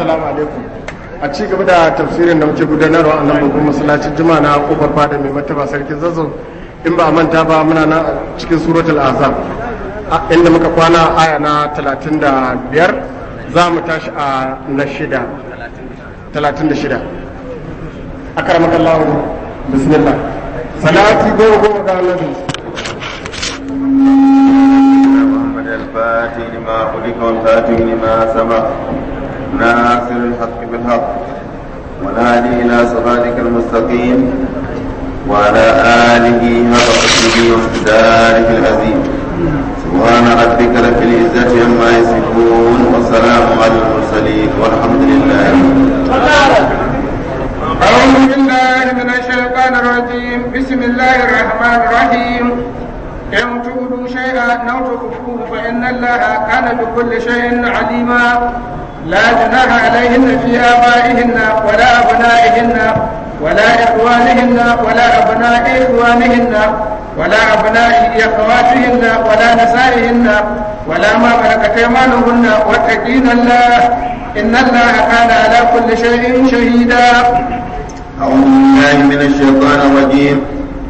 assalamu alaikum a ci gaba da tafsirin da muke gudanarwa a nan babban masallacin juma'a na kofar fada mai martaba sarkin zazzau in ba a manta ba muna nan cikin suratul azab inda muka kwana aya na 35 za mu tashi a na shida 36 akaramaka Allah bismillah salati goma goma ga annabi محمد الفاتح لما خلق والخاتم لما سبق ناصر الحق بالحق والهادي الى صراطك المستقيم وعلى اله حق قدره ومقداره العظيم سبحان ربك رب العزه عما يصفون وسلام على المرسلين والحمد لله أعوذ بالله من الشيطان الرجيم بسم الله الرحمن الرحيم إن تبدوا شيئا أو تخفوه فإن الله كان بكل شيء عليما لا جناح عليهن في آبائهن ولا أبنائهن ولا إخوانهن ولا أبناء إخوانهن ولا أبناء أخواتهن ولا نسائهن ولا ما ملكت أيمانهن واتقين الله إن الله كان على كل شيء شهيدا أعوذ بالله من الشيطان الرجيم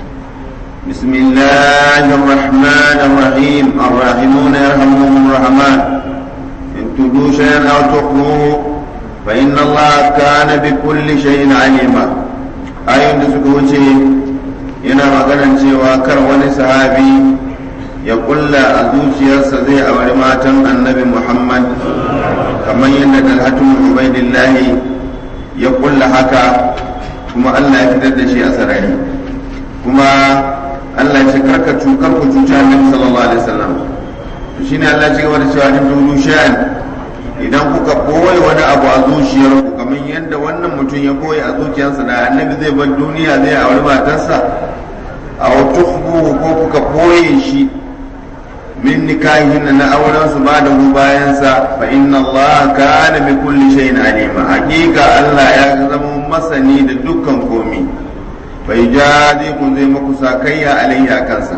بسم الله الرحمن الرحيم الراحمون يرحمهم الرحمن إن تبدوا شيئا أو تخفوه فإن الله كان بكل شيء عليما ayoyin da suka wuce yana maganan cewa kar wani sahabi ya kulla a zuciyarsa zai auri matan annabi muhammad kamar yadda dalhatun ubaidillahi ya kulla haka kuma allah ya fitar da shi a sarari kuma allah ya ce karka cukar ku cuci annabi sallallahu alaihi wasallam to shine allah ya ci gaba da cewa in tulu sha'an idan kuka boye wani abu a zuciyarku kamar yadda wannan mutum ya boye a zuciyarsa da annabi zai bar duniya zai auri matarsa a tukhbuhu ko kuka boye shi min nikahin na auren su ba da bayan sa fa inna Allah kana bi kulli shay'in alima hakika Allah ya zama masani da dukkan komi fa yajadi kun zai muku sakayya alayya kansa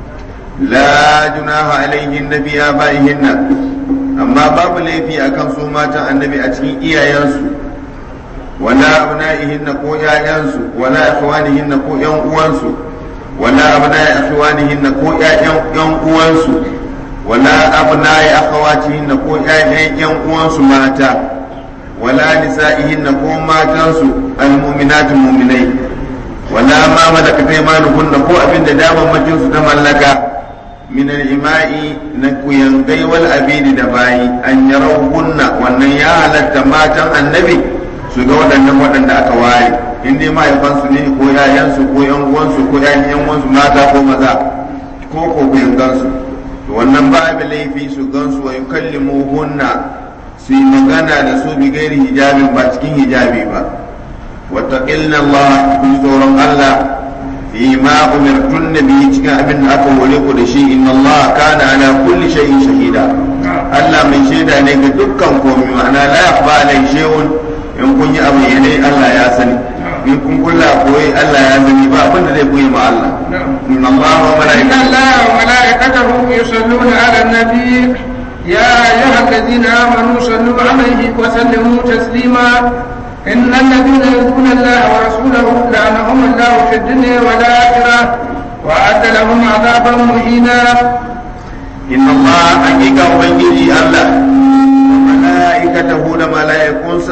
la junaha alayhin nabiya baihinna amma babu laifi akan su matan annabi a cikin iyayensu wala abna'ihinna ko ƴaƴansu wala ikhwanihinna ko ƴan uwansu wala abna'i ikhwanihinna ko ƴaƴan ƴan uwansu wala abna'i akhawatihinna ko ƴaƴan ƴan uwansu mata wala nisa'ihinna ko matansu almu'minatu mu'minai wala ma malakat aymanuhunna ko abinda daman su ta mallaka من الإماء نكوين والأبيد دباي أن يروهن وأن يعلت ماتا النبي su ga waɗannan waɗanda aka ware in dai mahaifansu ne ko yayansu ko yan uwansu ko yayan yan uwansu mata ko maza ko ko ku gansu to wannan babu laifi su gansu wa yukallimu hunna su yi magana da su bi gairi hijabin ba cikin hijabi ba wattaqilna Allah ku tsoron Allah fi ma umirtun nabi cikin abin da aka hore ku da shi inna Allah kana ala kulli shay'in shahida Allah mai shaida ne ga dukkan komai ma'ana la yakhfa alai shay'un in kun yi abu ne Allah ya sani in kun kulla koyi Allah ya sani ba abin da zai koyi ma Allah inna Allah wa إن malaikatahu الله وملائكته يصلون على النبي يا أيها الذين آمنوا صلوا عليه وسلموا تسليما إن الذين يؤذون الله ورسوله لعنهم الله في الدنيا والآخرة وأعد لهم عذابا مهينا inna Allah hakika ubangiji Allah wa malaikatahu da malaikunsa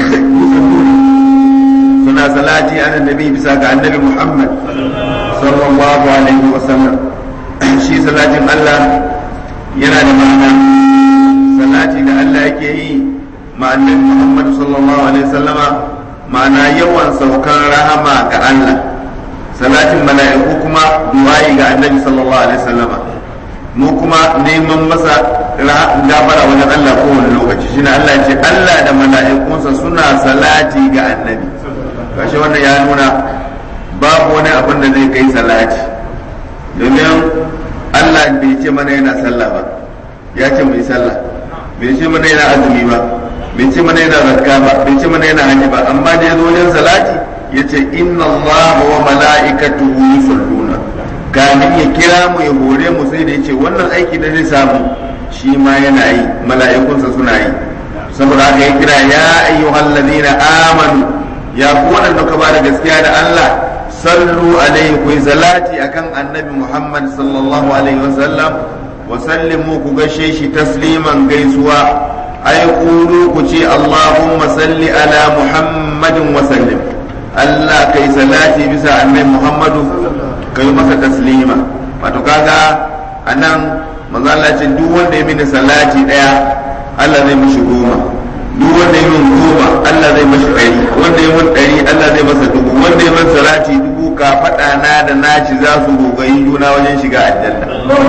suna salati ala nabi bisa ga annabi Muhammad sallallahu alaihi wa sallam shi salatin Allah yana da ma'ana salati da Allah yake yi ma annabi Muhammad sallallahu alaihi wa sallama ma'ana yawan saukan rahama ga Allah salatin mala'iku kuma du'a'i ga annabi sallallahu alaihi wa sallama mu kuma neman masa gafara wajen Allah kowane lokaci shine Allah ce Allah da mala'ikunsa suna salati ga annabi gashi wannan ya nuna babu wani abin da zai kai salati domin Allah bai ce mana yana sallah ba ya ce mu yi sallah bai ce mana yana azumi ba bai ce mana yana zakka ba bai ce mana yana hajji ba amma da ya zo wajen salati ya ce inna Allah wa mala'ikatuhu yusalluna kamin ya kira mu ya hore mu sai da ya ce wannan aiki da zai samu shi ma yana yi mala'ikunsa suna yi saboda haka ya kira ya ayyuhal ladina amanu ya ku waɗanda ka bada gaskiya da Allah sallu alaihi ku salati akan annabi Muhammad sallallahu alaihi wasallam wa sallimu ku gashe shi tasliman gaisuwa ay qulu ku ce Allahumma salli ala Muhammadin wa sallim Allah kai salati bisa annabi Muhammadu kai masa taslima wato kaga anan manzo Allah ce duk wanda ya mini salati daya Allah zai mishi goma duk wanda ya min goma Allah zai mishi ɗari wanda ya min ɗari Allah zai masa dubu wanda ya min salati dubu ka faɗa na da naci za su gogayi juna wajen shiga aljanna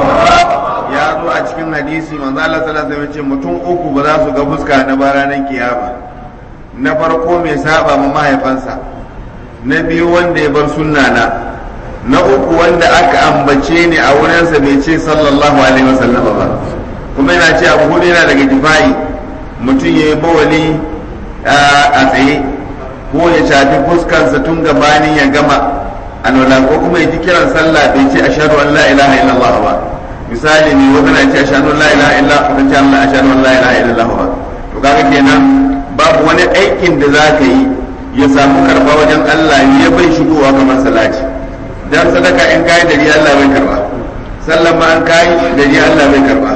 ya zo a cikin hadisi manzo Allah sallallahu alaihi wasallam ce mutum uku ba za su ga fuska na ba ranar kiyama na farko mai saba ma mahaifansa na biyu wanda ya bar sunna na na uku wanda aka ambace ni a wurinsa bai ce sallallahu alaihi wasallam ba kuma yana ce abu hudu yana daga difa'i mutum ya yi bawali a tsaye ko ya shafi fuskarsa tun gabanin ya gama alwala ko kuma ya ji kiran sallah bai ce ashhadu an la ilaha illallah ba misali ne wanda na ce ashhadu an la ilaha illallah ko ce Allah ashhadu an la ilaha illallah ba to kaga kenan babu wani aikin da za ka yi ya samu karba wajen Allah ya bai shigowa kamar salati dan sadaka in kai da riya Allah bai karba sallan ma an kai da riya Allah bai karba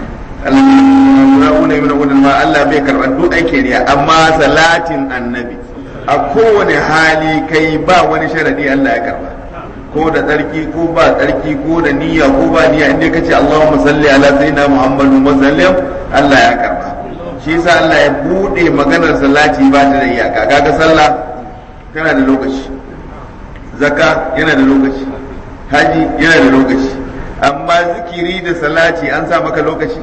Allah ne min ma Allah bai karba duk aikin riya amma salatin annabi a kowane hali kai ba wani sharadi Allah ya karba ko da tsarki ko ba tsarki ko da niyya ko ba niyya inda kace Allahumma salli ala sayyidina Muhammadin wa sallim Allah ya karba shi yasa Allah ya bude maganar salati ba ta da iyaka kaga sallah tana da lokaci zakka yana da lokaci haji yana da lokaci amma zikiri da salati an sa maka lokaci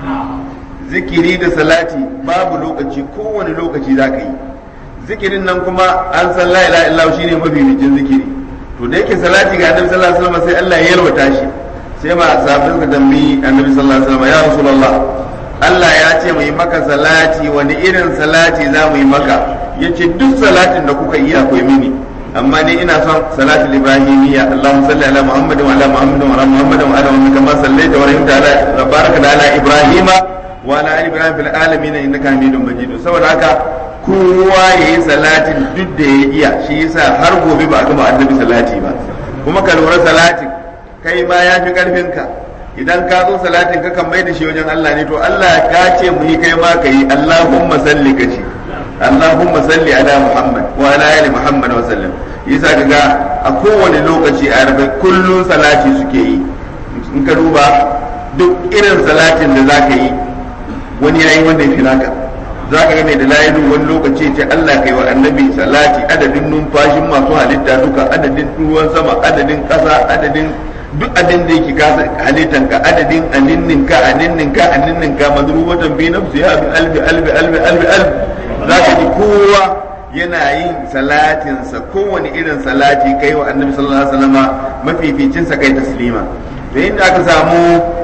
zikiri da salati babu lokaci kowane lokaci za ka yi zikirin nan kuma an san la ilaha illallah shine mafificin zikiri to da yake salati ga annabi sallallahu alaihi wasallam sai Allah ya yalwata shi sai ma sahabbai ka tambayi annabi sallallahu alaihi wasallam ya rasulullah Allah ya ce mu yi maka salati wani irin salati za mu yi maka yace duk salatin da kuka yi akwai mini amma ni ina son salatul ibrahimiyya Allahumma salli ala Muhammad wa ala Muhammad wa ala Muhammad wa ala Muhammad kama sallaita wa rahimta ala baraka ala Ibrahima wa ala ali Ibrahim fil alamin innaka Hamidum Majid saboda haka kowa yayi salatin duk da ya iya shi yasa har gobe ba a gama annabi salati ba kuma ka lura salatin kai ma ya fi karfin ka idan ka zo salatin ka kan mai da shi wajen Allah ne to Allah ka ce mu yi kai ma ka yi Allahumma salli ka ce Allahumma salli ala Muhammad wa ala ali Muhammad wa sallam yasa kaga a kowane lokaci a rabe kullun salati suke yi in ka duba duk irin salatin da zaka yi wani yayi wanda ya fi naka zaka ga mai da layilu wani lokaci ce Allah kai wa annabi salati adadin numfashin masu halitta duka adadin ruwan sama adadin kasa adadin duk adin da yake kasa halittan ka adadin aninnin ka aninnin ka aninnin ka madrubatan bi nafsi ya bi alfi alfi alfi alfi alfi zaka ji kowa yana yin salatinsa kowane irin salati kai wa annabi sallallahu alaihi wasallama mafificin sa kai taslima da inda aka samu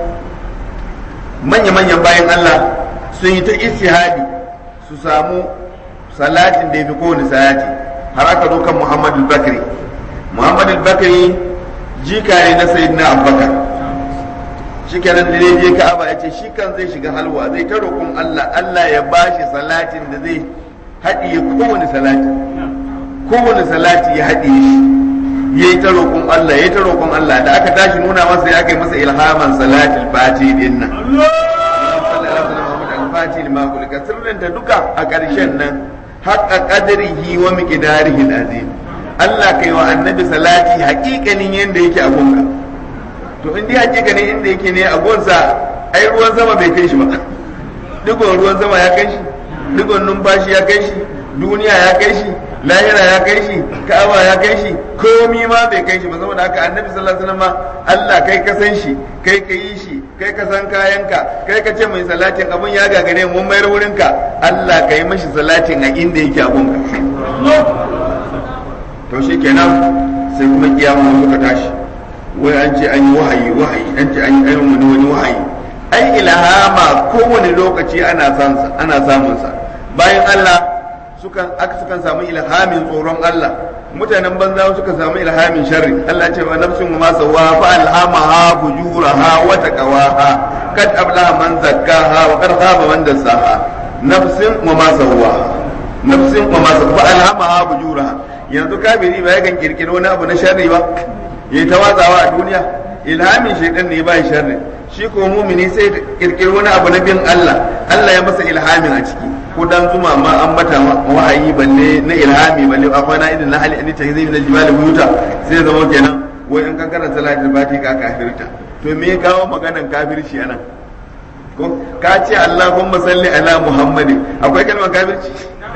manya-manyan bayan Allah sun yi ta istihadi su samu salatin da ya fi kowane salati har aka zo kan Muhammad al-Bakri Muhammad al-Bakri jika ne na sayyidina Abubakar shi kenan da je Ka'aba ya ce shi kan zai shiga halwa zai ta roƙon Allah Allah ya bashi salatin da zai haɗiye kowane salati kowane salati ya haɗiye shi ya yi ta roƙon Allah ya yi ta roƙon Allah da aka tashi nuna masa ya kai masa ilhaman salatul fati din nan fati ma kulka sirrinta duka a ƙarshen nan haƙa qadrihi wa miqdarihi azim Allah kai wa annabi salati haƙiƙanin yanda yake a gonka to in dai haƙiƙanin inda yake ne a gonsa ai ruwan sama bai kai shi ba digon ruwan sama ya kai shi digon numfashi ya kai shi duniya ya kai shi lahira ya kai shi ka'aba ya kai shi komi ma bai kai shi ba saboda haka annabi sallallahu alaihi wasallam Allah kai ka san shi kai ka yi shi kai ka san kayanka kai ka ce mai salatin abun ya gagare mun mayar wurin ka Allah ka yi mashi salatin a inda yake abun ka to shikenan sai kuma kiyama suka tashi wai an ce an yi wahayi wahayi an ce an yi wani wani wahayi ai ilhama kowane lokaci ana ana samun sa bayan Allah sukan aka sukan samu ilhamin tsoron Allah mutanen banza suka samu ilhamin sharri Allah ya ce wa nafsin ma sawa fa alhamaha fujuraha wa taqwaha kad ablaha man zakkaha wa qad khaba man dassaha nafsin wa ma sawwa nafsin wa ma sawwa fa alhamaha bujuraha yanzu kafiri ba yakan kirkiri wani abu na sharri ba yayi ta watsawa a duniya ilhamin shaitan ne ba sharri shi ko mumini sai kirkiri wani abu na bin Allah Allah ya masa ilhamin a ciki ko dan zuma ma an mata wahayi balle na ilhami balle akwai na idin na hali an ta zai min aljibal buyuta sai zama kenan wai in ka karanta salatul fati ka kafirta to me ya kawo maganan kafirci anan ko ka ce Allahumma salli ala Muhammadin akwai kalmar kafirci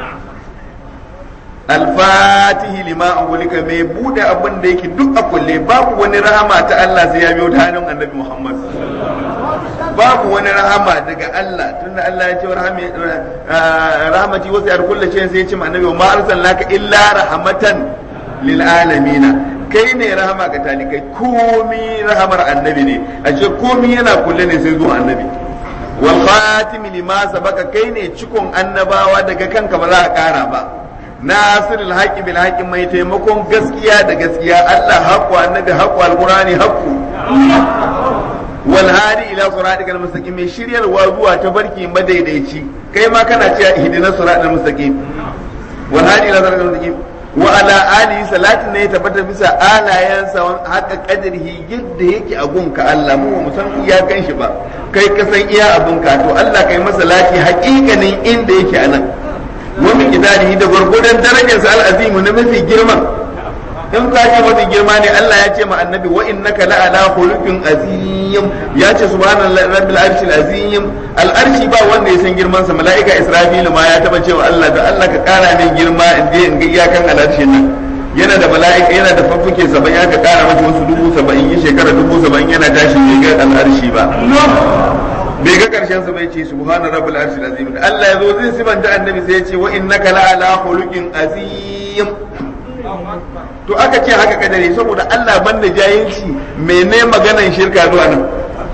alfatihi lima agulika mai bude abin da yake duk a kulle babu wani rahama ta Allah sai ya biyo ta hannun annabi Muhammad babu wani rahama daga Allah tunda Allah ya ce rahmati wasu yar kullu ce sai ya ce annabi ma arsalnaka illa rahmatan lil alamin kai ne rahama ga talikai komi rahamar annabi ne a ce komi yana kulle ne sai zuwa annabi wal khatim lima sabaka kai ne cikon annabawa daga kanka ba za a kara ba nasirul haqqi bil haqqi mai taimakon gaskiya da gaskiya Allah haqqu annabi haqqu alqurani haqqu wal hadi ila siratikal mustaqim mai shiryarwa zuwa ta barki madaidaici kai ma kana cewa ihdinas siratal mustaqim wal hadi ila siratal mustaqim wa ala alihi salatin ne tabbata bisa alayansa haka kadarihi yadda yake a gunka Allah mu mu san iyakan shi ba kai ka san iya abunka to Allah kai masa lati haƙiƙanin inda yake anan wa min idarihi da gurgudan darajarsa al-azimu na mafi girma in ka ce mafi girma ne Allah ya ce ma annabi wa innaka la ala khuluqin azim ya ce subhanallahi rabbil arshil azim al arshi ba wanda ya san girman sa malaika israfilu ma ya taba cewa Allah da Allah ka kara min girma in je in ga iyakan al arshin nan yana da mala'ika yana da faffuke saba'in ya ka kara masa wasu dubu saba'in yi shekara dubu saba'in yana tashi bai ga al arshi ba bai ga karshen sa bai ce subhana rabbil arshil azim Allah ya zo zai sibanta annabi sai ya ce wa innaka la ala khuluqin azim to aka ce haka kadare saboda Allah banda jahilci mene maganan shirka zuwa nan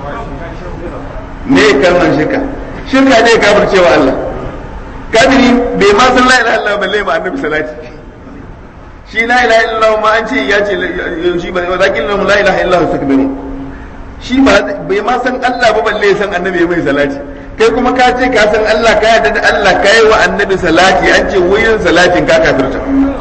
me kalman shirka shirka ne kafir cewa Allah kadiri bai ma san la ilaha illallah balle ba annabi salati shi la ilaha illallah ma an ce ya ce shi ba walakin la ilaha illallah takbiru shi ba bai ma san Allah ba balle san annabi mai salati kai kuma ka ce ka san Allah ka yarda da Allah ka yi wa annabi salati an ce wuyin salatin ka kafirta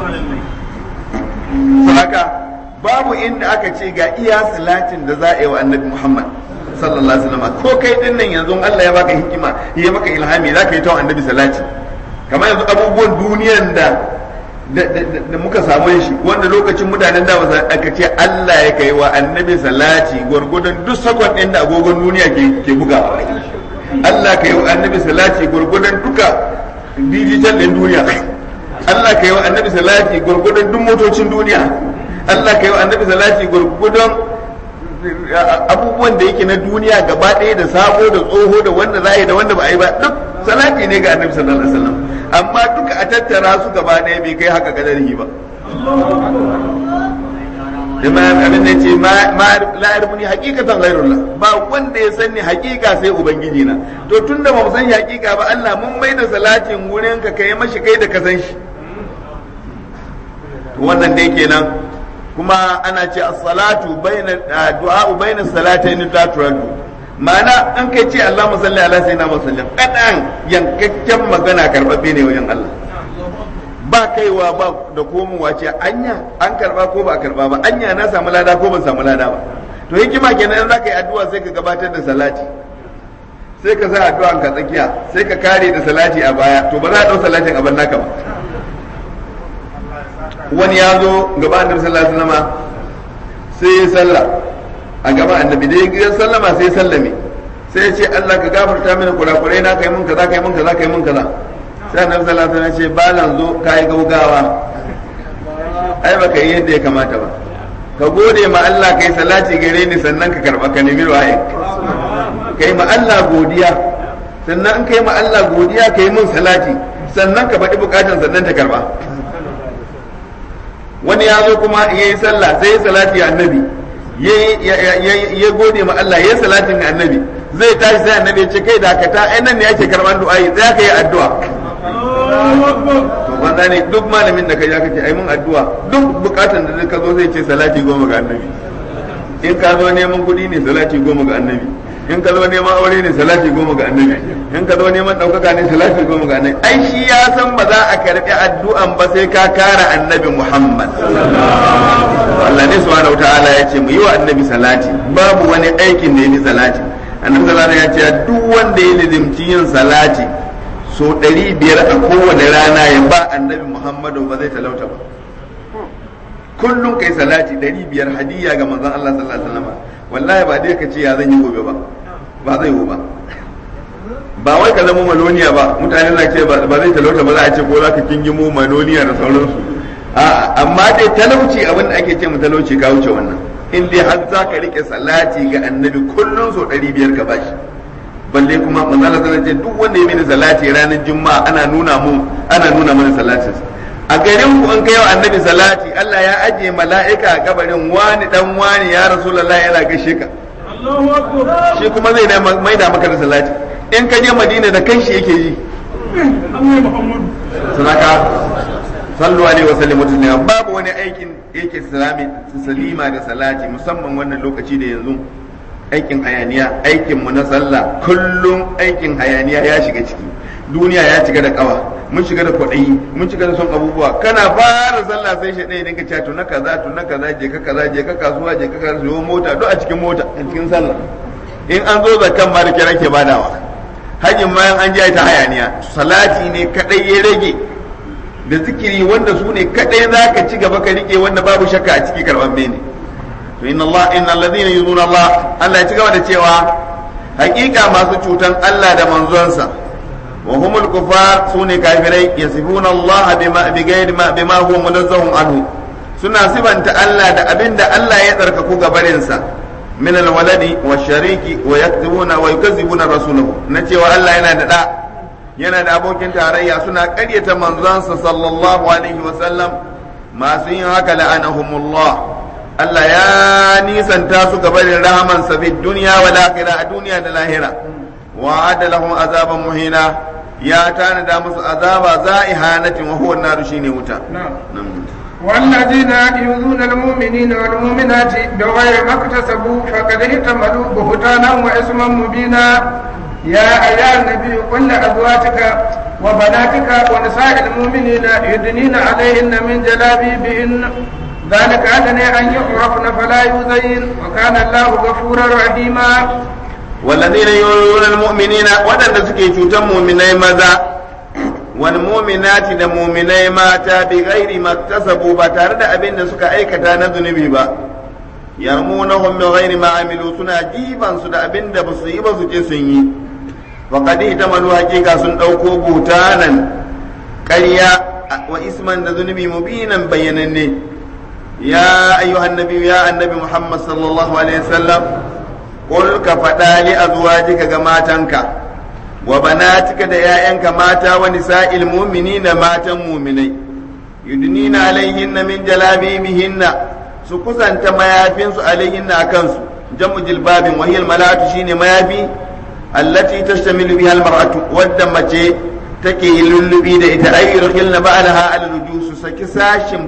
haka babu inda aka ce ga iya salatin da za a yi wa annabi Muhammad sallallahu alaihi wasallam ko kai din nan yanzu Allah ya baka hikima ya maka ilhami za ka yi ta annabi salati kamar yanzu abubuwan duniyan da da muka samu shi wanda lokacin mutanen da ba aka ce Allah ya kai wa annabi salati gwargwadon duk sakon ɗin da agogon duniya ke buga Allah ka yi wa annabi salati gwargwadon duka digital ɗin duniya Allah ka yi wa annabi salati gwargwadon duk motocin duniya Allah ka yi wa annabi salati gwargwadon abubuwan da yake na duniya gaba ɗaya da sabo da tsoho da wanda za a yi da wanda ba a yi ba duk salati ne ga annabi sallallahu alaihi wasallam amma duka a tattara su gaba ɗaya bai kai haka kadarihi ba Imam abin da ce ma la yarmuni haqiqatan ghairullah ba wanda ya sani haqiqa sai ubangiji na to tunda ba mu san haqiqa ba Allah mun mai da salatin gurin ka kai mashi kai da ka san shi wannan dai kenan kuma ana ce as-salatu bayna du'a bayna salatayn la turadu ma'ana an kai ce Allahumma salli ala sayyidina Muhammad kadan yankakken magana karbabbe ne wajen Allah ba kaiwa ba da komowa ce anya an karba ko ba karba ba anya na samu lada ko ban samu lada ba to hikima kenan in zaka yi addu'a sai ka gabatar da salati sai ka sa addu'an ka tsakiya sai ka kare da salati a baya to ba za a dau salatin a naka ba wani ya zo gaba annabi sallallahu alaihi wasallam sai ya sallah a gaba annabi dai ya sallama sai ya sallame sai ya ce Allah ka gafarta mini kurakurai na kai mun kaza kai mun kaza kai mun kaza sai annabi sallallahu alaihi wasallam ya ce balan zo kai gaugawa ai baka yi yadda ya kamata ba ka gode ma Allah kai salati gare ni sannan ka karba ka nemi waye kai ma Allah godiya sannan in kai ma Allah godiya kai mun salati sannan ka faɗi bukatun sannan ta karba wani ya zo kuma ya yi sallah sai ya salati annabi ya gode ma Allah ya salatin annabi zai tashi sai annabi ya ce kai dakata ai nan ne yake karban du'a sai ka yi addu'a to wanda ne duk malamin da kai ya kace ai mun addu'a duk bukatan da ka zo sai ce salati goma ga annabi in ka zo neman kuɗi ne salati goma ga annabi in ka zo neman aure ne salati goma ga annabi in ka zo neman ɗaukaka ne salati goma ga annabi ai shi ya san ba za a karɓi addu'an ba sai ka kara annabi muhammad Allah ne subhanahu ta'ala ya ce mu yi wa annabi salati babu wani aikin da ya fi salati annabi sallallahu ya ce duk wanda ya lizimci yin salati so ɗari biyar a kowane rana ya ba annabi muhammadu ba zai talauta ba kullum kai salati ɗari biyar hadiyya ga manzon Allah sallallahu alaihi wasallam wallahi ba dai ka ce ya zan yi gobe ba ba zai yi ba ba wai ka zama maloniya ba mutane na ce ba zai talauta ba za a ce ko za ka kingimo maloniya da sauransu a'a amma dai talauci abin da ake ce mu talauci ka wuce wannan in dai har za ka rike salati ga annabi kullum so ɗari biyar ka bashi balle kuma manzala sallallahu ce duk wanda ya mini salati ranar juma'a ana nuna mu ana nuna mana salatin a garin ku an kai wa annabi salati Allah ya ajiye mala'ika a kabarin wani dan wani ya rasulullahi yana gaishe ka shi kuma zai mai da maka da salati in ka je madina da kanshi yake yi sunaka sallu alaihi wa sallimu taslima babu wani aikin yake salami salima da salati musamman wannan lokaci da yanzu aikin hayaniya aikin mu na sallah kullum aikin hayaniya ya shiga ciki duniya ya shiga da kawa mun shiga da kwaɗayi mun shiga da son abubuwa kana fara sallah sai shi ɗaya dinka cewa na kaza to na kaza je ka kaza je ka kasuwa je ka kasuwa mota duk a cikin mota a cikin sallah in an zo zakan ma da kiran ke badawa hajjin bayan an je ta hayaniya salati ne kadai ya rage da zikiri wanda su ne kadai za ka ci gaba ka rike wanda babu shakka a ciki karban ne to inna Allah inna alladhina yuzuna Allah Allah ya ci gaba da cewa hakika masu cutan Allah da manzonsa wa humul kufar sune kafirai yasifuna Allah bima bighairi ma bima huwa munazzahun anhu suna sibanta Allah da abinda Allah ya tsarkaku gabarinsa min alwaladi wa shariki wa yaktubuna wa yukazzibuna rasulahu na cewa Allah yana da da yana da abokin tarayya suna ƙaryata manzansa sallallahu alaihi wa sallam masu yin haka la'anahumullah Allah ya nisanta su gabarin rahamansa fi duniya wa lahira a duniya da lahira wa lahum azaban muhina ya tanada musu azaba za'ihanatin wa huwa an-nar shine wuta والذين يؤذون المؤمنين والمؤمنات بغير ما اكتسبوا فقد احتملوا بهتانا واثما مبينا يا ايها النبي قل لازواجك وبناتك ونساء المؤمنين يدنين عليهن من جلابيبهن ذلك أدنى أن يعرفن فلا يؤذين وكان الله غفورا رحيما والذين يؤذون المؤمنين ودن سكي تشوتن مؤمنai maza والمؤمنات da muminai mata bi ghairi maktasabu ba tare da abin da suka aikata na zunubi ba yarmunahum bi ghairi ma amilu suna jiban su da abin da basu yi ba su je sun yi wa qad itamalu hakika sun dauko butanan ƙarya wa isman da zunubi mubinan bayyananne ya ayyuhan nabi ya annabi muhammad sallallahu alaihi wasallam qul ka fada li azwajika ga matanka wa banatika da ‘ya'yanka mata wa nisa'il mu'minina matan muminai, yudnina alaihinna min jalabibihinna su kusanta mayafinsu alaihinna a kansu, jamu jilbabin wahiyar malatu shine mayafi, allati tashtamilu biha almar'atu wadda mace take lullubi da ita ay yurkhilna ba'daha al su saki sashin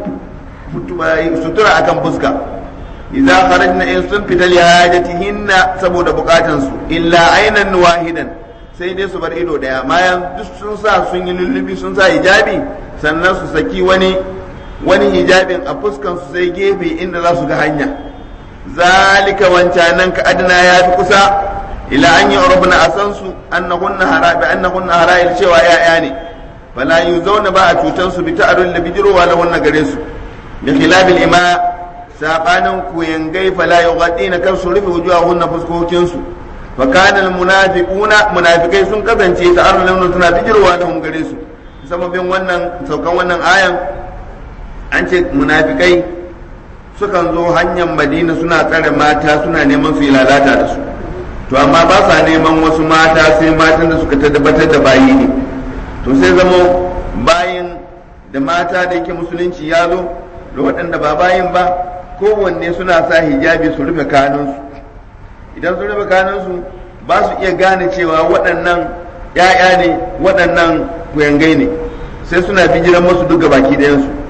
sutura akan fuska idza kharajna in sun fita li hajatihinna saboda bukatansu illa aynan wahidan sai dai su bar ido daya bayan duk sun sa sun yi lullubi sun sa hijabi sannan su saki wani wani hijabin a fuskan su sai gefe inda za su ga hanya zalika wancanan ka adna ya fi kusa ila an yi urubna a san su annahunna harabi annahunna hara'il cewa ya'ya ne fala zauna ba a cutan su bi ta'arul da bijirowa lahunna gare su da khilabil ima sabanin kuyangai fala yughadina kan su rufe wujuhahunna fuskokin su fa kana al munafiquna munafikai sun kasance ta'arul lahunna suna bijirowa lahum gare su sababin wannan saukan wannan ayan an ce munafikai sukan zo hanyar madina suna tsare mata suna neman su yi lalata da su to amma ba sa neman wasu mata sai matan da suka tabbatar da bayi ne to sai zamo bayin da mata da yake musulunci ya zo da waɗanda ba bayin ba kowanne suna sa hijabi su rufe kanunsu idan su rufe kanunsu ba su iya gane cewa waɗannan ‘ya'ya ne waɗannan kuyangai ne sai suna bijiran masu duka baki ɗayansu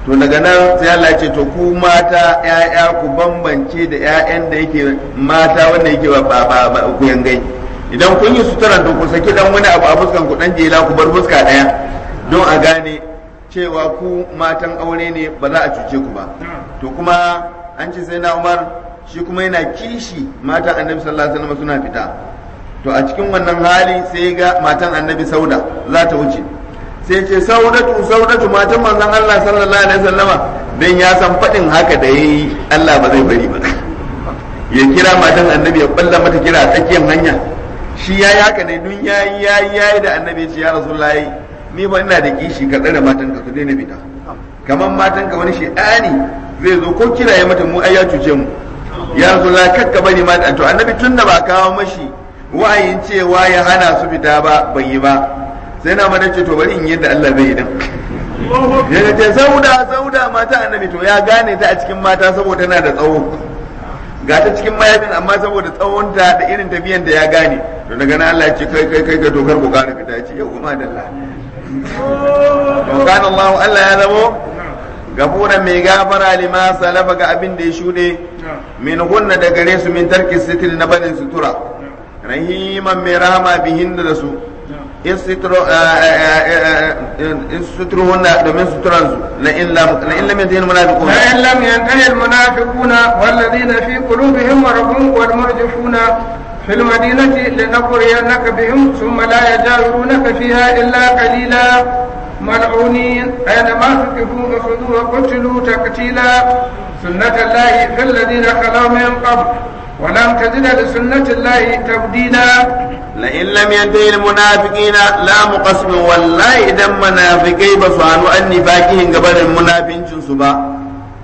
to daga nan sai Allah ya ce to ku mata ƴaƴa ku bambance da ƴaƴan da yake mata wanda yake ba ba ba ku yangai idan kun yi sutura to ku saki dan wani abu a fuskan ku dan jela ku bar fuska daya don a gane cewa ku matan aure ne ba za a cuce ku ba to kuma an ce sai na Umar shi kuma yana kishi matan Annabi sallallahu alaihi wasallam suna fita to a cikin wannan hali sai ga matan Annabi Sauda za ta wuce sai ce saudatu saudatu matan manzon Allah sallallahu alaihi wasallama dan ya san fadin haka da yayi Allah ba zai bari ba ya kira matan annabi ya balla mata kira a tsakiyar hanya shi yayi haka ne dun yayi yayi yayi da annabi ya ce ya rasulullahi ni ba ina da kishi ka tsare matan ka su daina fita kamar matan ka wani shi'ani zai zo ko kira ya mata mu ai ya cuce mu ya rasulullahi kakka bari mata to annabi tunda ba kawo mashi wa'ayin cewa ya hana su fita ba bai yi ba sai na mana ce to bari in yadda Allah zai yi din ya ce sauda sauda mata annabi to ya gane ta a cikin mata saboda tana da tsawo ga ta cikin mayafin amma saboda tsawonta da irin tafiyan da ya gane to daga nan Allah ya ce kai kai kai ka dokar ku kare fita ce yau kuma da Allah to kana Allah Allah ya zamo gafuran mai gafara lima salafa ga abin da ya shuɗe min hunna da gare su min tarki sitir na barin sutura rahiman mai rahama bihin da su سترهن من سترانسو لئن لم لئن لم ينتهي المنافقون لئن لم ينتهي المنافقون والذين في قلوبهم مرض والمرجفون في المدينة لنغرينك بهم ثم لا يجاورونك فيها إلا قليلا ملعونين أينما ثقفوا أخذوا وقتلوا تقتيلا سنة الله في الذين خلوا من قبل ولم تجد لسنة الله تبديلا لئن لم ينتهي المنافقين لا مقسم والله إذا منافقي بصانوا أن نفاقهم قبل المنافقين سبا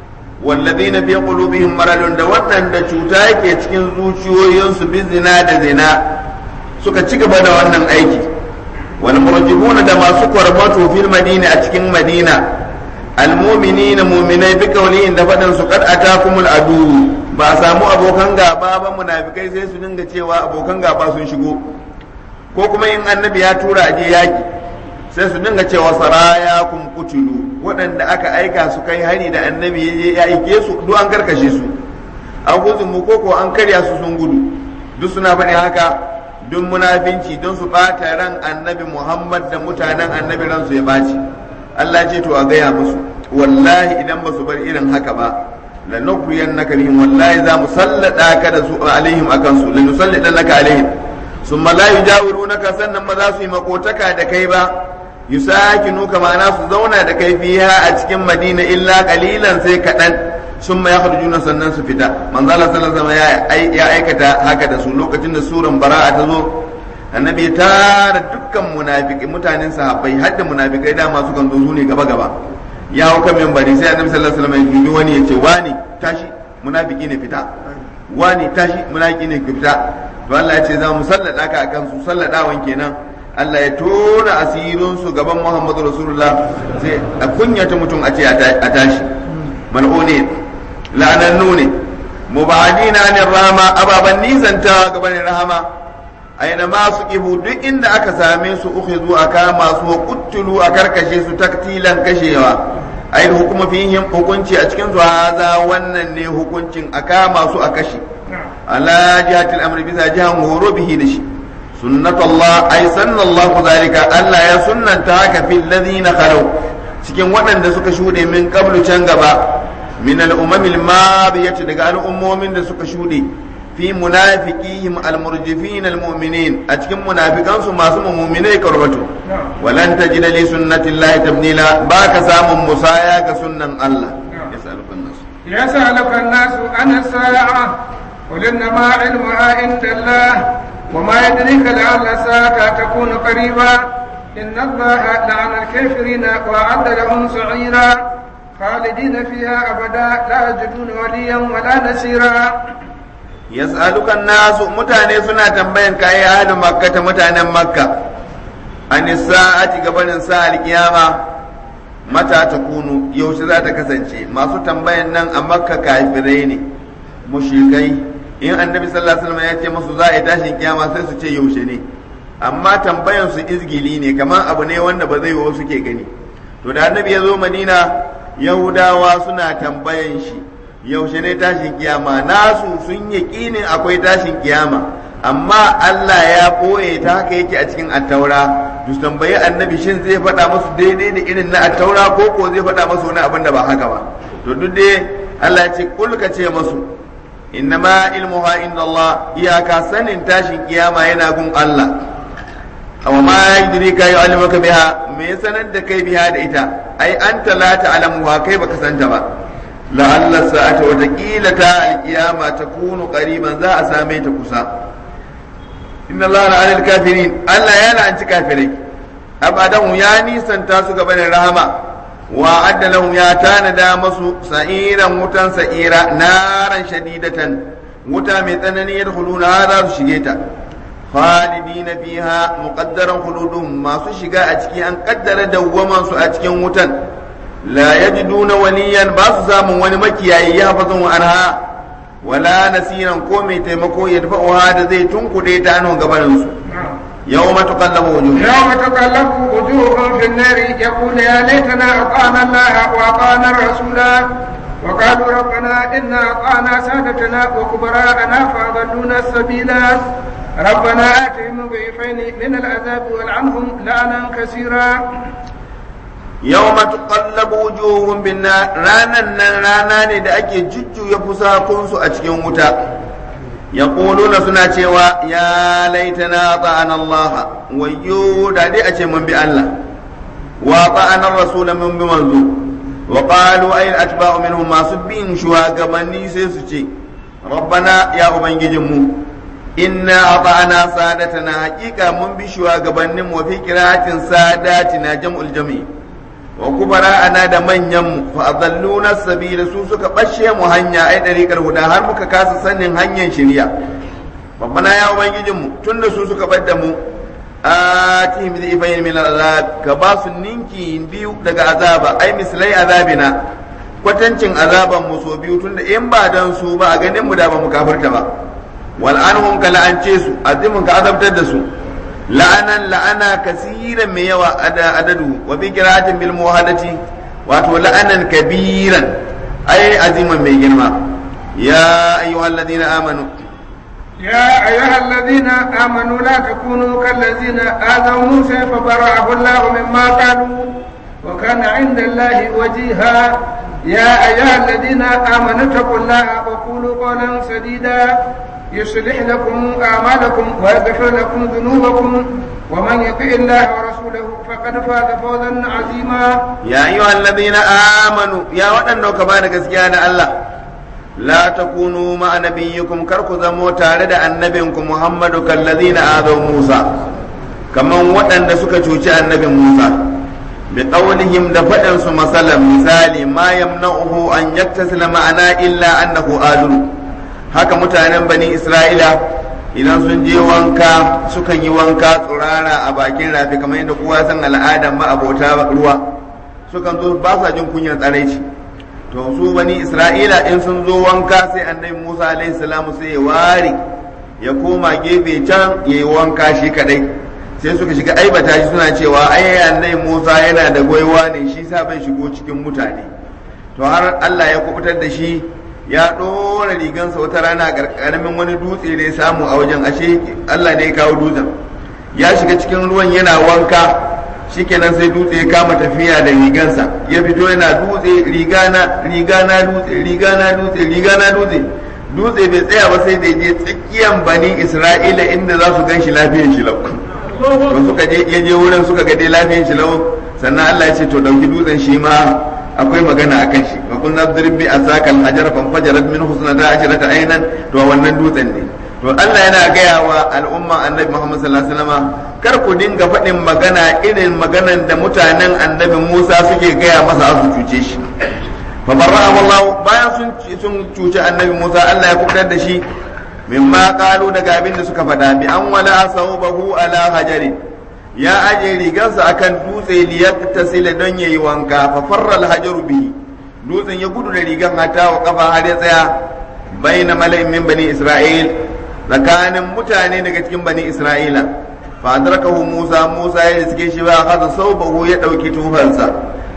والذين في قلوبهم مرض da wannan da cuta yake cikin zuciyoyinsu bi zina da zina suka ci gaba da wannan aiki wal murjibuna da masu kwarmato fil madina a cikin madina al mu'minina mu'minai bi qawlihin da fadan su kad atakumul adu ba a samu abokan gaba ba munafikai sai su dinga cewa abokan gaba sun shigo ko kuma in annabi ya tura aje yaki sai su dinga cewa saraya kun kutulu waɗanda aka aika su kai hari da annabi ya je ya aike su duk an karkashe su an gudun mu ko an karya su sun gudu duk suna faɗin haka duk munafinci don su ɓata ran annabi muhammad da mutanen annabi ransu ya ɓaci allah ce to a gaya musu wallahi idan ba su bar irin haka ba lanukhriyannaka bihim wallahi za mu sallada ka da su alaihim akan su lanusallidannaka alaihim summa la yujawirunaka sannan ba za su yi makotaka da kai ba yusakinuka ma'ana su zauna da kai fiha a cikin madina illa qalilan sai kaɗan summa yakhrujuna sannan su fita manzo Allah sallallahu alaihi ya aikata haka da su lokacin da suran bara'a ta zo annabi ya tara dukkan munafiki mutanen sahabbai har da munafikai dama su kan zo su ne gaba gaba ya hau kan membari sai annabi sallallahu alaihi wasallam ya wani ya ce wani tashi munafiki ne fita wani tashi munafiki ne fita to Allah ya ce za mu sallada ka akan su salladawan kenan Allah ya tona asirin su gaban Muhammadu Rasulullah sai a kunyata mutum a ce a tashi mal'une la'anannu ne mubadina anir rahama ababan nisanta gaban rahama aina ma su kibu duk inda aka same su ukhidhu aka masu wa kuttulu a karkashe su taktilan kashewa ai hukuma fihim hukunci a cikin su haza wannan ne hukuncin aka masu a kashe ala jihatil amri bisa jihan horo bihi da shi sunnatullah ai sannallahu zalika Allah ya sunnanta haka fil ladina khalu cikin waɗanda suka shuɗe min qablu can gaba min al-umamil madiyati daga al'ummomin da suka shuɗe fi munafiqihim almurjifin almu'minin a cikin munafikan su masu mu'minai karbatu walan tajida li sunnatillahi tabdila ba ka samun musaya ga sunnan Allah yasalukan nas يسألك الناس عن الساعة قل إنما علمها عند الله وما يدريك لعل الساعة تكون قريبا إن الله لعن الكافرين وأعد لهم سعيرا خالدين فيها أبدا لا يجدون وليا ولا نسيرا yas'alukan nasu mutane suna tambayan ka ya ahli makka ta mutanen makka an sa'ati gabanin sa alkiyama mata ta kunu yaushe za ta kasance masu tambayan nan a makka kafirai ne mushrikai in annabi sallallahu alaihi wasallam ya ce musu za a yi tashin kiyama sai su ce yaushe ne amma tambayan su izgili ne kamar abu ne wanda ba zai wasu ke gani to da annabi ya zo madina yahudawa suna tambayan shi yaushe ne tashin kiyama nasu sun yaƙinin akwai tashin kiyama amma Allah ya ɓoye ta haka yake a cikin attaura su tambayi annabi shin zai faɗa musu daidai da irin na attaura ko ko zai faɗa musu wani abin da ba haka ba to duk dai Allah ya ce kul ka ce musu innama ilmuha inda Allah iyaka sanin tashin kiyama yana gun Allah aw ma yudrika ya'lamuka biha me ya sanar da kai biha da ita ai anta la ta'lamuha kai baka santa ba la'alla sa'ata wa taqila ta al-qiyama takunu qariban za a same ta kusa inna Allah la 'alal kafirin Allah ya la'anci kafirai abadan ya nisanta su gaban rahama wa adda lahum ya tanada masu sa'iran wutan sa'ira naran shadidatan wuta mai tsanani yadkhuluna za su shige ta khalidina fiha muqaddaran khuludum masu shiga a ciki an kaddara dawwaman su a cikin wutan la yajiduna waliyan ba su samun wani makiyayi ya hafazun anha wala nasiran ko mai taimako ya dafa'uha da zai tunkuɗe ta anhu gabanin su يوم تقلب وجوههم يوم تقلب وجوههم في النار يقول يا ليتنا أطعنا الله وأطعنا الرسول وقالوا ربنا إنا أطعنا سادتنا وكبراءنا فأضلونا السبيلا ربنا آتهم ضعفين من العذاب والعنهم لعنا كثيرا يوم تقلب وجوههم بالنار رانا رانا ne da ake jujjuya fusakunsu a cikin wuta yaquluna suna cewa ya laitana ta'ana Allah wayyo da dai a ce mun bi Allah wa ta'ana rasul mun bi manzo wa qalu ay atba'u minhum masu bin shugabanni sai su ce rabbana ya ubangijin mu inna ata'ana sadatana haqiqa mun bi shugabannin mu fi qira'atin sadatina jam'ul jami' wa kubara ana da manyan mu fa adalluna sabila su suka bashe mu hanya ai dariƙar huda har muka kasa sanin hanyar shirya babbana ya ubangijin mu tunda su suka bar da mu atihim bi ifayn min al'azab ka ba su ninki biyu daga azaba ai mislai azabina kwatancin azaban mu so biyu tunda in ba dan su ba a ganin mu da ba mu kafirta ba wal anhum ka la'ance su azimun ka azabtar da su la'anan la'ana kasiran mai yawa adadu wa bi qira'atin bil muhadati wato la'anan kabiran ai aziman mai girma ya ayyuhalladhina amanu يا أيها الذين آمنوا لا تكونوا كالذين آذوا موسى فبرأه الله مما قالوا وكان عند الله وجيها يا أيها الذين آمنوا اتقوا الله وقولوا قولا سديدا يصلح لكم أعمالكم ويغفر لكم ذنوبكم ومن يطع الله ورسوله فقد فاز فوزا عظيما يا أيها الذين آمنوا يا ودن كما gaskiya Allah لا تكونوا مع نبيكم كركو زمو تارد النبيكم محمد كالذين آذوا موسى كما ودن suka cuci annabi Musa بقولهم دفعن مثلا مثالي ما يمنعه أن يتصل معنا إلا أنه آذر haka mutanen bani isra'ila idan sun je wanka sukan yi wanka tsurara a bakin rafi kamar yadda kowa san al'adar ma'abota ruwa sukan zo ba sa jin kunyar tsaraici to su bani isra'ila in sun zo wanka sai annabi musa alaihi salamu sai ya ware ya koma gefe can ya yi wanka shi kadai sai suka shiga aibata shi suna cewa ai annabi musa yana da gwaiwa ne shi sa bai shigo cikin mutane to har allah ya kubutar da shi ya ɗora rigansa wata rana a ƙarƙaramin wani dutse da ya samu a wajen ashe Allah ne ya kawo dutsen ya shiga cikin ruwan yana wanka shikenan sai dutse ya kama tafiya da rigansa ya fito yana dutse rigana rigana dutse rigana dutse rigana dutse dutse bai tsaya ba sai da je tsakiyan bani Isra'ila inda za su gan shi lafiyar shi lau to suka je ya je wurin suka ga dai lafiyar shi lau sannan Allah ya ce to dauki dutsen shi ma akwai magana a kan shi wa kun nadrib bi asakal hajar fan fajarat min husnata ashrata aynan to wannan dutsen ne to Allah yana gaya wa al'umma annabi Muhammad sallallahu alaihi wasallam kar ku dinga faɗin magana irin maganan da mutanen annabi Musa suke gaya masa su cuce shi fa barra'ahu Allah bayan sun sun cuce annabi Musa Allah ya kubutar da shi mimma qalu daga abin da suka faɗa bi an wala sawbahu ala hajarin ya aje rigarsa akan dutse liyaktasila don yayi wanka fa farra alhajaru bihi dutsen ya gudu da rigan hata wa kafa har ya tsaya baina mala'in min bani isra'il tsakanin mutane daga cikin bani isra'ila fa adrakahu musa musa ya riske shi ba hada saubahu ya dauki tufansa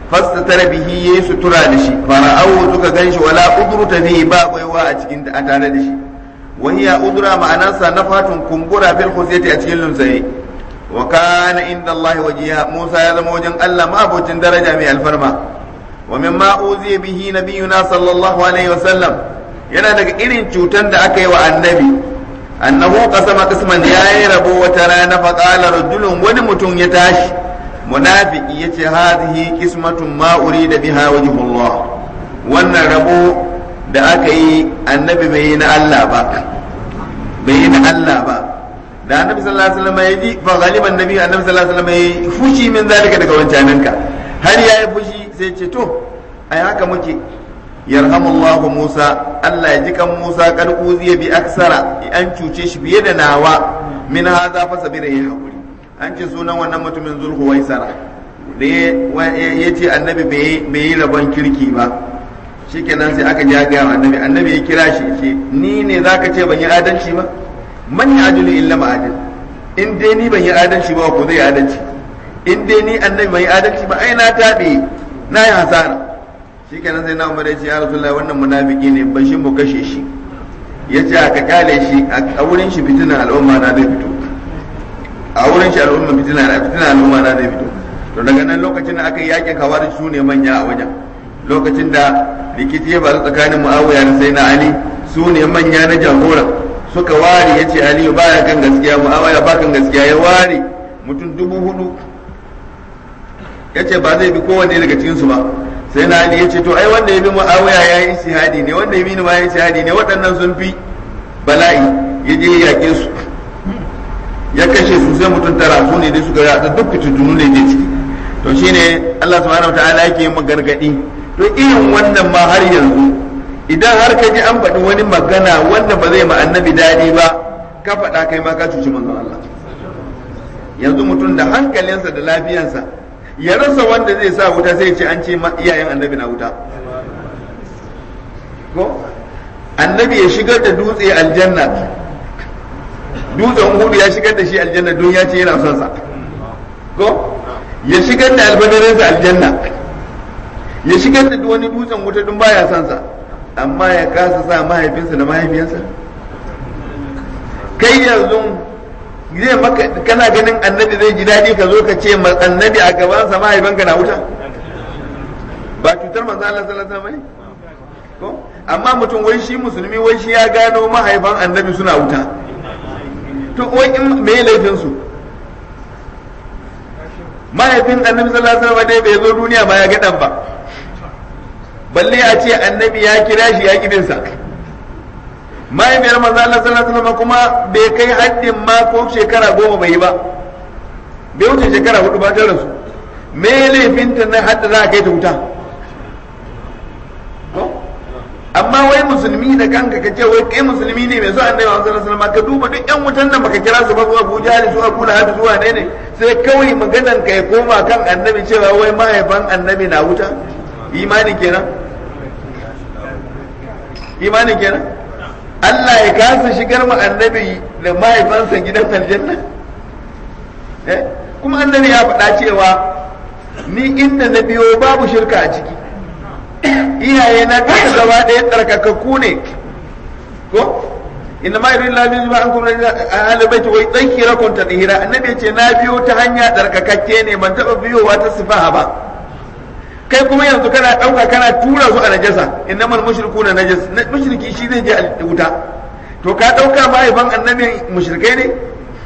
fastatara bihi yayi sutura da shi fara'ahu suka ganshi wala udruta bihi ba baiwa a cikin a tare da shi wa hiya udra ma'anarsa nafatun kumbura fil khusiyati a cikin lumsaye wa kana inda Allah wajiha Musa ya zama wajen Allah ma abocin daraja mai alfarma wa mimma uziya bihi nabiyuna sallallahu alaihi wa sallam yana daga irin cutan da aka yi wa annabi annahu qasama qisman yayi rabo wata rana fa qala rajulun wani mutum ya tashi munafiki yace hadhihi qismatun ma urida biha wajhullah wannan rabo da aka yi annabi bai yi na Allah ba bai yi na Allah ba da annabi sallallahu alaihi wasallam ya ji fa ghaliban nabi annabi sallallahu alaihi wasallam ya fushi min zalika daga wancananka har yayi fushi sai ce to ai haka muke yarhamullahu Musa Allah ya ji kan Musa kad uziya bi aksara an cuce shi fiye da nawa min hadha fa sabira ya hakuri an ce sunan wannan mutumin zulhu waisara da ya ce annabi bai yi rabon kirki ba shikenan sai aka ja ga annabi annabi ya kira shi ce ni ne zaka ce ban yi adalci ba man ya ajulu illa ma adal in dai ni ban yi adalci ba ko zai adalci in dai ni annabi ban yi adalci ba ai na tabe na yi hasara shikenan sai na umar ya ce ya rasulullahi wannan munafiki ne ban shi mu kashe shi ya ce aka kyale shi a wurin shi fitinan al'umma na zai fito a wurin shi al'umma fitina na fitina al'umma na zai fito to daga nan lokacin da aka yi yakin kawar su ne manya a wajen lokacin da rikici ya faru tsakanin muawiya da sai na ali su ne manya na jagora suka ware ya ce aliyu baya kan gaskiya muawiya ba kan gaskiya ya ware mutum dubu hudu ya ce ba zai bi kowanne daga cikinsu ba sai na ali ya ce to ai wanda ya bi muawiya ya yi shahadi ne wanda ya bi ni ma ya yi shahadi ne waɗannan sun fi bala'i ya je ya yaƙe su ya kashe su sai mutum tara su ne dai suka yada duk fitintunu ne ke ciki to shine Allah subhanahu wataala yake yin gargadi to irin wannan ma har yanzu idan har ka ji an faɗi wani magana wanda ba zai ma annabi daɗi ba ka faɗa kai ma ka cuci manzon Allah yanzu mutum da hankalinsa da lafiyansa ya rasa wanda zai sa wuta sai ce an ce iyayen annabi na wuta ko annabi ya shigar da dutse aljanna dutsen hudu ya shigar da shi aljanna don ya ce yana son sa ko ya shigar da albadarinsa aljanna ya shigar da wani dutsen wuta don baya son sa amma ya kasa sa mahaifinsa da mahaifiyarsa kai yanzu zai maka kana ganin annabi zai ji daɗi ka zo ka ce annabi a gabansa mahaifinka na wuta ba cutar manzo Allah sallallahu alaihi wasallam ko amma mutum wai shi musulmi wai shi ya gano mahaifan annabi suna wuta to wai in me laifin su mahaifin annabi sallallahu alaihi wasallam dai bai zo duniya ba ya ga dan ba balle a ce annabi ya kira shi ya kibin sa mahaifiyar manzo Allah sallallahu alaihi wasallam kuma bai kai haddin ma ko shekara goma bai yi ba bai wuce shekara hudu ba ta rasu me laifin ta na hadda za a kai ta wuta amma wai musulmi da kanka ka ce wai kai musulmi ne mai so annabi sallallahu alaihi wasallam ka duba duk yan wutan nan baka kira su ba zuwa Abu Jahl su Abu Lahab zuwa ne ne sai kawai maganan ka ya koma kan annabi cewa wai mahaifan annabi na wuta imani kenan imani kenan Allah ya kasa shigar mu annabi da mahaifansa gidan aljanna eh kuma annabi ya faɗa cewa ni inda na biyo babu shirka a ciki iyaye na duka gaba ɗaya tsarkakakku ne ko inna ma yuridu Allah bihi an kuma ahli baiti wai tsakira kun tadhira annabi ce na biyo ta hanya tsarkakakke ne ban taba biyowa ta sifaha ba kai kuma yanzu kana dauka kana tura su a najasa innamal mushrikuna najas mushriki shi zai je a wuta to ka dauka mahaifan annabi mushrikai ne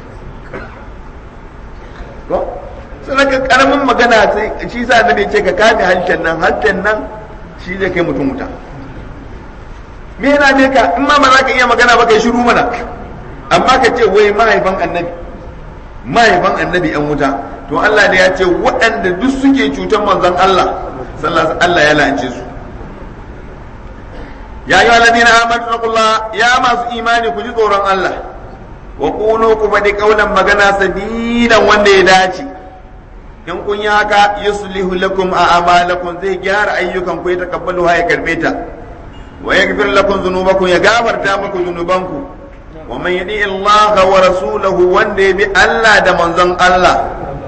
ko sai ka karamin magana sai shi sa annabi ce ka kame harshen nan harshen nan shi zai kai mutum wuta me yana ne ka in ma ba za ka iya magana ba kai shiru mana amma ka ce wai mahaifan annabi mahaifan annabi yan wuta to Allah ne ya ce waɗanda duk suke cutar manzon Allah sallallahu Allah ya la'ance su ya yi alladina amanu taqullah ya masu imani ku ji tsoron Allah wa qulu ku faɗi kaulan magana sadidan wanda ya dace in kun yi haka yuslihu lakum a amalakum zai gyara ayyukan ku ya takabbalu ha ya karbe ta wa yaghfir lakum dhunubakum ya gafarta muku dhunubanku wa man yadi Allah wa rasulahu wanda ya bi Allah da manzon Allah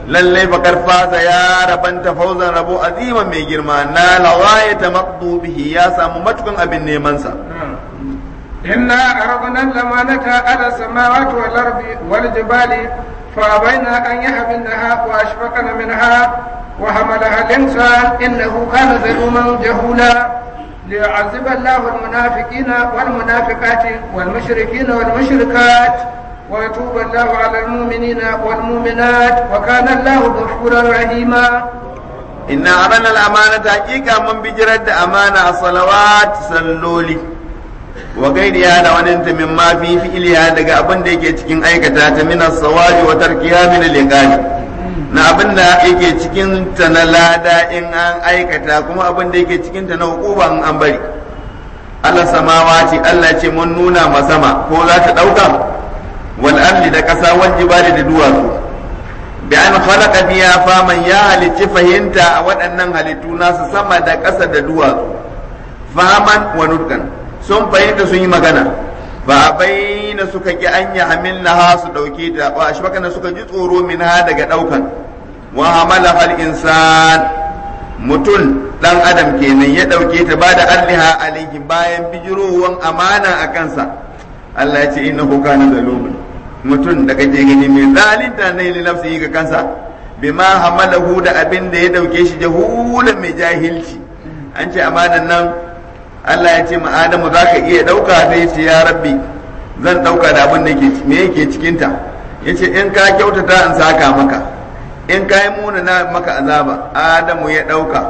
lallai bakar fasa ya rabanta fauzan rabo aziman mai girma na lawaya ta bihi ya samu matukan abin nemansa إنا عرضنا الأمانة على السماوات والأرض والجبال فأبين أن يحملنها وأشفقن منها وحملها الإنسان إنه كان ظلوما جهولا ليعذب الله المنافقين والمنافقات والمشركين والمشركات ويتوب الله على المؤمنين والمؤمنات وكان الله غفورا رحيما inna arana al-amanata hakika mun bijirar da amana a salawat salloli wa gairiya da wani ta min ma fi fi'liya daga abin da yake cikin aikata ta min as-sawabi wa tarkiya min al na abin da yake cikin ta na lada in an aikata kuma abin da yake cikin ta na hukuba in an bari Allah samawati Allah ce mun nuna ma sama ko za ta dauka wal ardi da kasa wal jibali da duwatsu bi an khalaqa biya faman ya halicci fahimta a waɗannan halittu nasu sama da ƙasa da duwatsu faman wa nutqan sun fahimta sun yi magana ba bayyana suka ki an ya hamilna ha su dauke ta wa ashbakana suka ji tsoro min ha daga daukan wa hamala hal insan mutum dan adam kenan ya dauke ta ba da arliha alaihi bayan bijirowan amana a kansa Allah ya ce innahu kana zalumun mutum da kake gani mai zalinta ne li nafsihi ga kansa bima hamalahu da abin da ya dauke shi jahulan mai jahilci an ce amanan nan Allah ya ce ma Adamu za ka iya dauka sai ce ya rabbi zan dauka da abin da yake me yake cikin ta yace in ka kyautata in saka maka in ka yi muna na maka azaba Adamu ya dauka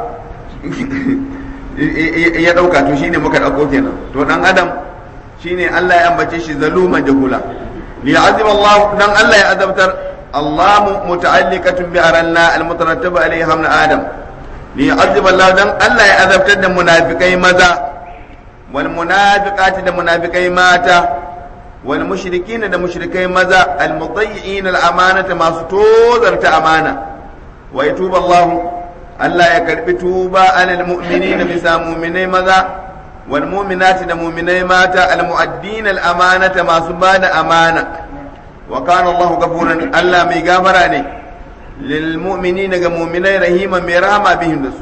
ya dauka to shine muka dauko kenan to dan Adam shine Allah ya ambace shi zaluman jahula ليعذب الله دان الله يعذبتر الله متعلقة بأرنا المترتب عليها من آدم ليعذب الله دان الله يعذبتر دان منافقي ماذا والمنافقات دان منافقي ماتا والمشركين دان مشركي ماذا المضيعين الأمانة ما ستوذرت أمانة ويتوب الله الله يكرب توبة على المؤمنين بسا مؤمنين ماذا والمؤمنات da mu'minai mata almu'addin al-amanata masu bada amana wa kana Allahu ghafuran Allah mai gafara ne lil mu'minina ga mu'minai rahima mai rahama bihim da su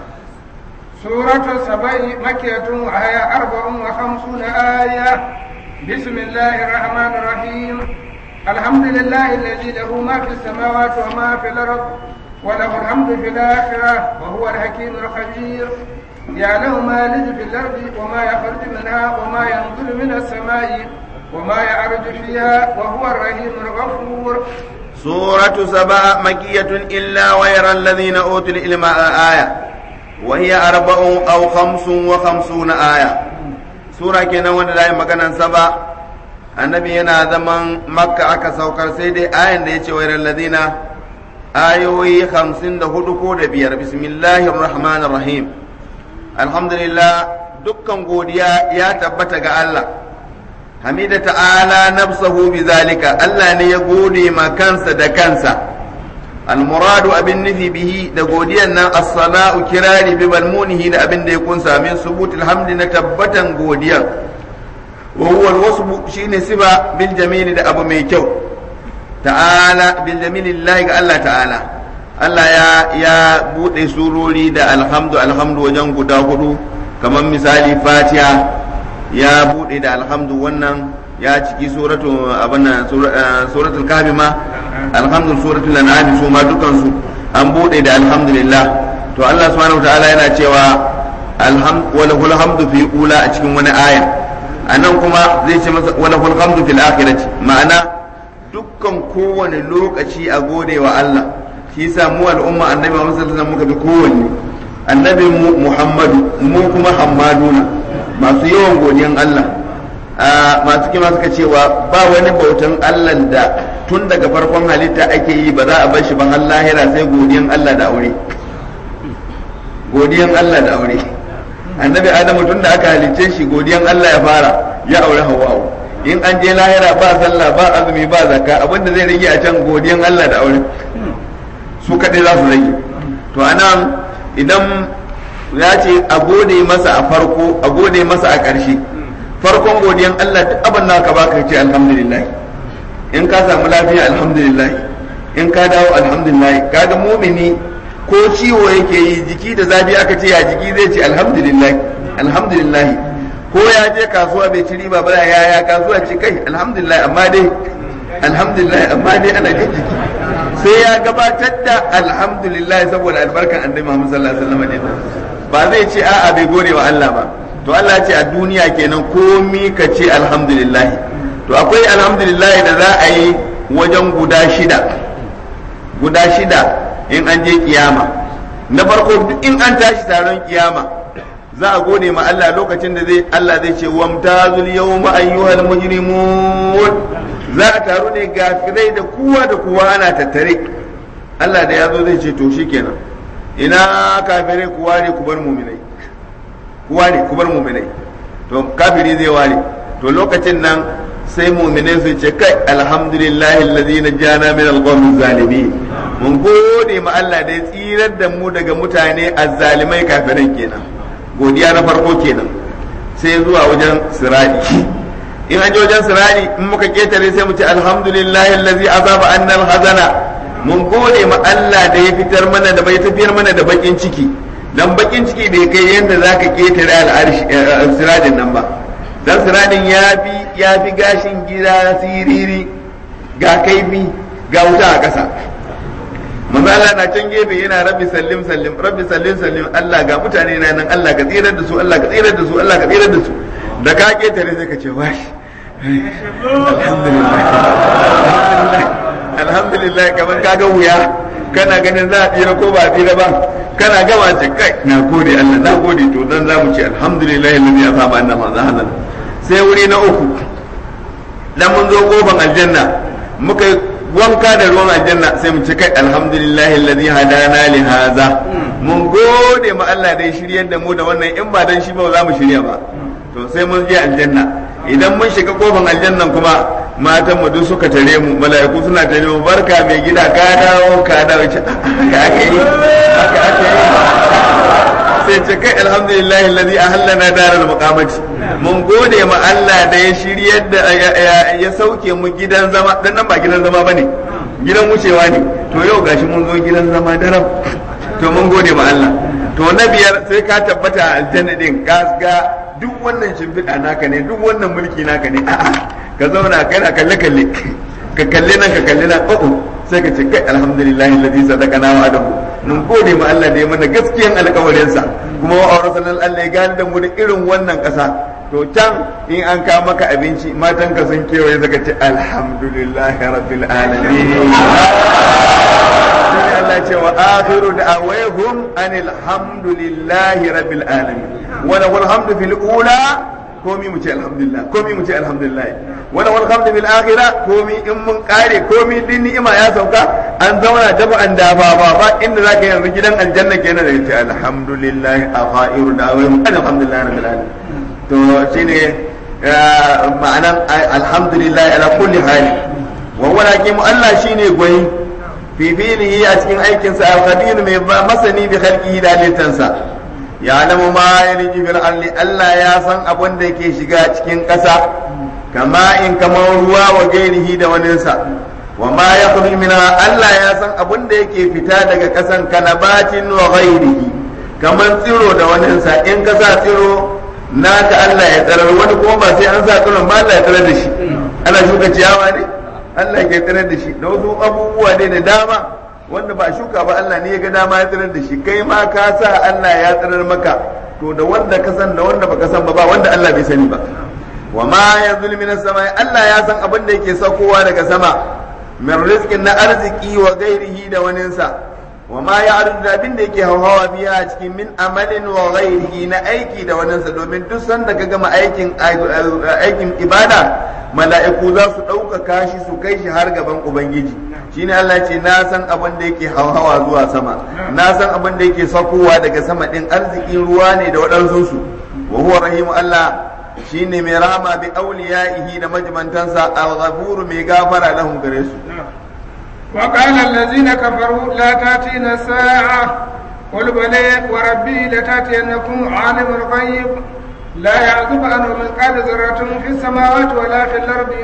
سورة السبع مكية وهي أربع وخمسون آية بسم الله الرحمن الرحيم الحمد لله الذي له ما في السماوات وما في الأرض وله الحمد في الآخرة وهو الحكيم الخبير يعلم ما يلج في الأرض وما يخرج منها وما ينزل من السماء وما يعرج فيها وهو الرحيم الغفور سورة سبع مكية إلا ويرى الذين أوتوا العلم آية وهي أربع أو خمس وخمسون آية سورة كنا وانا مكانا سبع annabi yana zaman makka aka saukar sai dai ayan da ya ce wairar ladina ayoyi hamsin da hudu ko da biyar bismillahir rahmanir rahim alhamdulillah dukkan godiya ya tabbata ga Allah hamida ta'ala nafsahu bi zalika Allah ne ya gode ma kansa da kansa almuradu abin nufi bihi da godiyan nan as-sala'u kirari bi balmunihi da abin da ya kunsa min subutul hamdi na tabbatan godiyan wa huwa al shine siba bil jamili da abu mai kyau ta'ala bil jamili lillahi ga Allah ta'ala Allah ya ya bude surori da alhamdu alhamdu wajen guda hudu kamar misali Fatiha ya bude da alhamdu wannan ya ciki suratu abana suratul kahfi ma alhamdu suratul an'am su ma dukan su an bude da alhamdulillah to Allah subhanahu wataala yana cewa alhamdu wa lahul hamdu fi ula a cikin wani aya anan kuma zai ce masa wa lahul hamdu fil akhirati ma'ana dukkan kowane lokaci a gode wa Allah shi yasa mu al'umma annabi Muhammad sallallahu alaihi muka bi kowanne annabi mu Muhammadu mu kuma Hammaduna masu yawan godiyan Allah masu kima suka cewa ba wani bautan Allah da tun daga farkon halitta ake yi ba za a bar shi ba har lahira sai godiyan Allah da aure godiyan Allah da aure annabi Adamu tun da aka halicce shi godiyan Allah ya fara ya aure Hawwa in an je lahira ba sallah ba azumi ba zakka abinda zai rage a can godiyan Allah da aure su kaɗai za su rage to anan idan ya ce a gode masa a farko a gode masa a ƙarshe farkon godiyan Allah duk abin da ka baka ce alhamdulillah in ka samu lafiya alhamdulillah in ka dawo alhamdulillah kaga mumini ko ciwo yake yi jiki da zafi aka ce ya jiki zai ce alhamdulillah alhamdulillah ko ya je kasuwa bai ci riba ba ya ya kasuwa ce kai alhamdulillah amma dai alhamdulillah amma dai ana jin jiki sai ya gabatar da alhamdulillah saboda albarkan annabi Muhammad sallallahu alaihi wasallam ba zai ce a'a bai gode wa Allah ba to Allah ce a duniya kenan komi ka ce alhamdulillah to akwai alhamdulillah da za a yi wajen guda shida guda shida in an je kiyama na farko duk in an tashi taron kiyama za a gode ma Allah lokacin da zai Allah zai ce wamtazul yawma ayyuhal mujrimun za a taru ne gafirai da kowa da kowa ana tattare Allah da ya zo zai ce to shikenan ina kafirai ku ware ku bar muminai ku ware ku bar muminai to kafiri zai ware to lokacin nan sai muminai su ce kai alhamdulillah alladhi najana min alqawmi zalimin mun gode ma Allah da ya tsirar da mu daga mutane azzalimai kafirai kenan godiya na farko kenan sai zuwa wajen siradi in an je wajen siradi in muka ketare sai mu ce alhamdulillah allazi azaba annal hazana mun gode ma Allah da ya fitar mana da bai tafiyar mana da bakin ciki dan bakin ciki bai kai yanda zaka ketare al'arshi siradin nan ba dan siradin ya fi ya fi gashin gida siriri ga kaifi ga wuta a ƙasa manzo Allah na can gefe yana rabbi sallim sallim rabbi sallim sallim Allah ga mutane na nan Allah ka tsirar da su Allah ka tsirar da su Allah ka tsirar da su da ka ketare sai ka ce washi alhamdulillah alhamdulillah kamar ka ga wuya kana ganin za a tsira ko ba a tsira ba kana gama ce kai na gode Allah na gode to dan zamu ce alhamdulillah alladhi asaba anna ma zahanan sai wuri na uku dan mun zo kofan aljanna muka wanka da ruwan aljanna sai mu ci kai alhamdulillahi alladhi hadana li hadha mun gode ma Allah da ya shiryar da mu da wannan in ba dan shi ba za mu shirya ba to sai mun je aljanna idan mun shiga kofin aljannan kuma matan mu duk suka tare mu mala'iku suna tare mu barka mai gida ka dawo ka dawo ce haka aka yi haka aka yi sai ce kai alhamdulillahi alladhi ahallana daral muqamati mun gode ma Allah da ya shiryar da ya sauke mu gidan zama dan nan ba gidan zama bane gidan wucewa ne to yau gashi mun zo gidan zama daram to mun gode ma Allah to na biyar sai ka tabbata aljanna din ka ga duk wannan shimfiɗa naka ne duk wannan mulki naka ne a'a ka zauna kana kalle kalle ka kalle nan ka kalle nan o'o sai ka ce kai alhamdulillahi alladhi sadaqana wa adamu mun gode ma Allah da ya mana gaskiyan alƙawarinsa kuma wa aurasan Allah ya gani da mu da irin wannan ƙasa to can in an kawo maka abinci matan ka sun kewaye zaka ce alhamdulillahi rabbil alamin Allah ce wa akhiru da'awahum anil hamdulillahi rabbil alamin wa lahul hamdu fil ula komi mu ce alhamdulillah komi mu ce alhamdulillah wala wal hamdu bil akhirah komi in mun kare komi din ni'ima ya sauka an zauna daba an dafa ba ba inda zaka yanzu gidan aljanna kenan da yace alhamdulillah akhairu da'awahum alhamdulillah rabbil alamin to shine ma'anan alhamdulillah ala kulli hali wa walakin Allah shine gwai fi filihi a cikin aikinsa al-khabir mai masani bi khalqihi da halittansa ya alamu ma ya riji fil arli Allah ya san abin da yake shiga cikin ƙasa kama in kamar ruwa wa gairihi da waninsa wa ma ya minha Allah ya san abin da yake fita daga ƙasan kanabatin wa ghairihi kamar tsiro da waninsa in ka sa tsiro naka Allah ya tsarar wani kuma ba sai an sa tsiron ba Allah ya tsarar da shi ana shuka ciyawa ne Allah ya tsarar da shi da wasu abubuwa ne da dama wanda ba shuka ba Allah ne ya ga dama ya tsirar da shi kai ma ka sa Allah ya tsirar maka to da wanda ka san da wanda baka san ba ba wanda Allah bai sani ba wa ma yanzul minas samai Allah ya san abin da yake saukowa daga sama min rizqin na arziki wa gairihi da waninsa wa ma ya da abin da yake hawa biya cikin min amalin wa ghairihi na aiki da waninsa domin duk sanda ka gama aikin aikin ibada mala'iku za su ɗaukaka shi su kai shi har gaban ubangiji shine Allah ce na san abin da yake hawa zuwa sama na san abin da yake sakowa daga sama din arzikin ruwa ne da waɗansu su wa huwa rahimu Allah shine mai rahama bi awliyaihi da majmantansa al-ghafur mai gafara lahum gare su وقال الذين كفروا لا تاتينا الساعة قل بلى وربي لتاتينكم عالم الغيب لا يعزب عنه مثقال ذرة في السماوات ولا في الأرض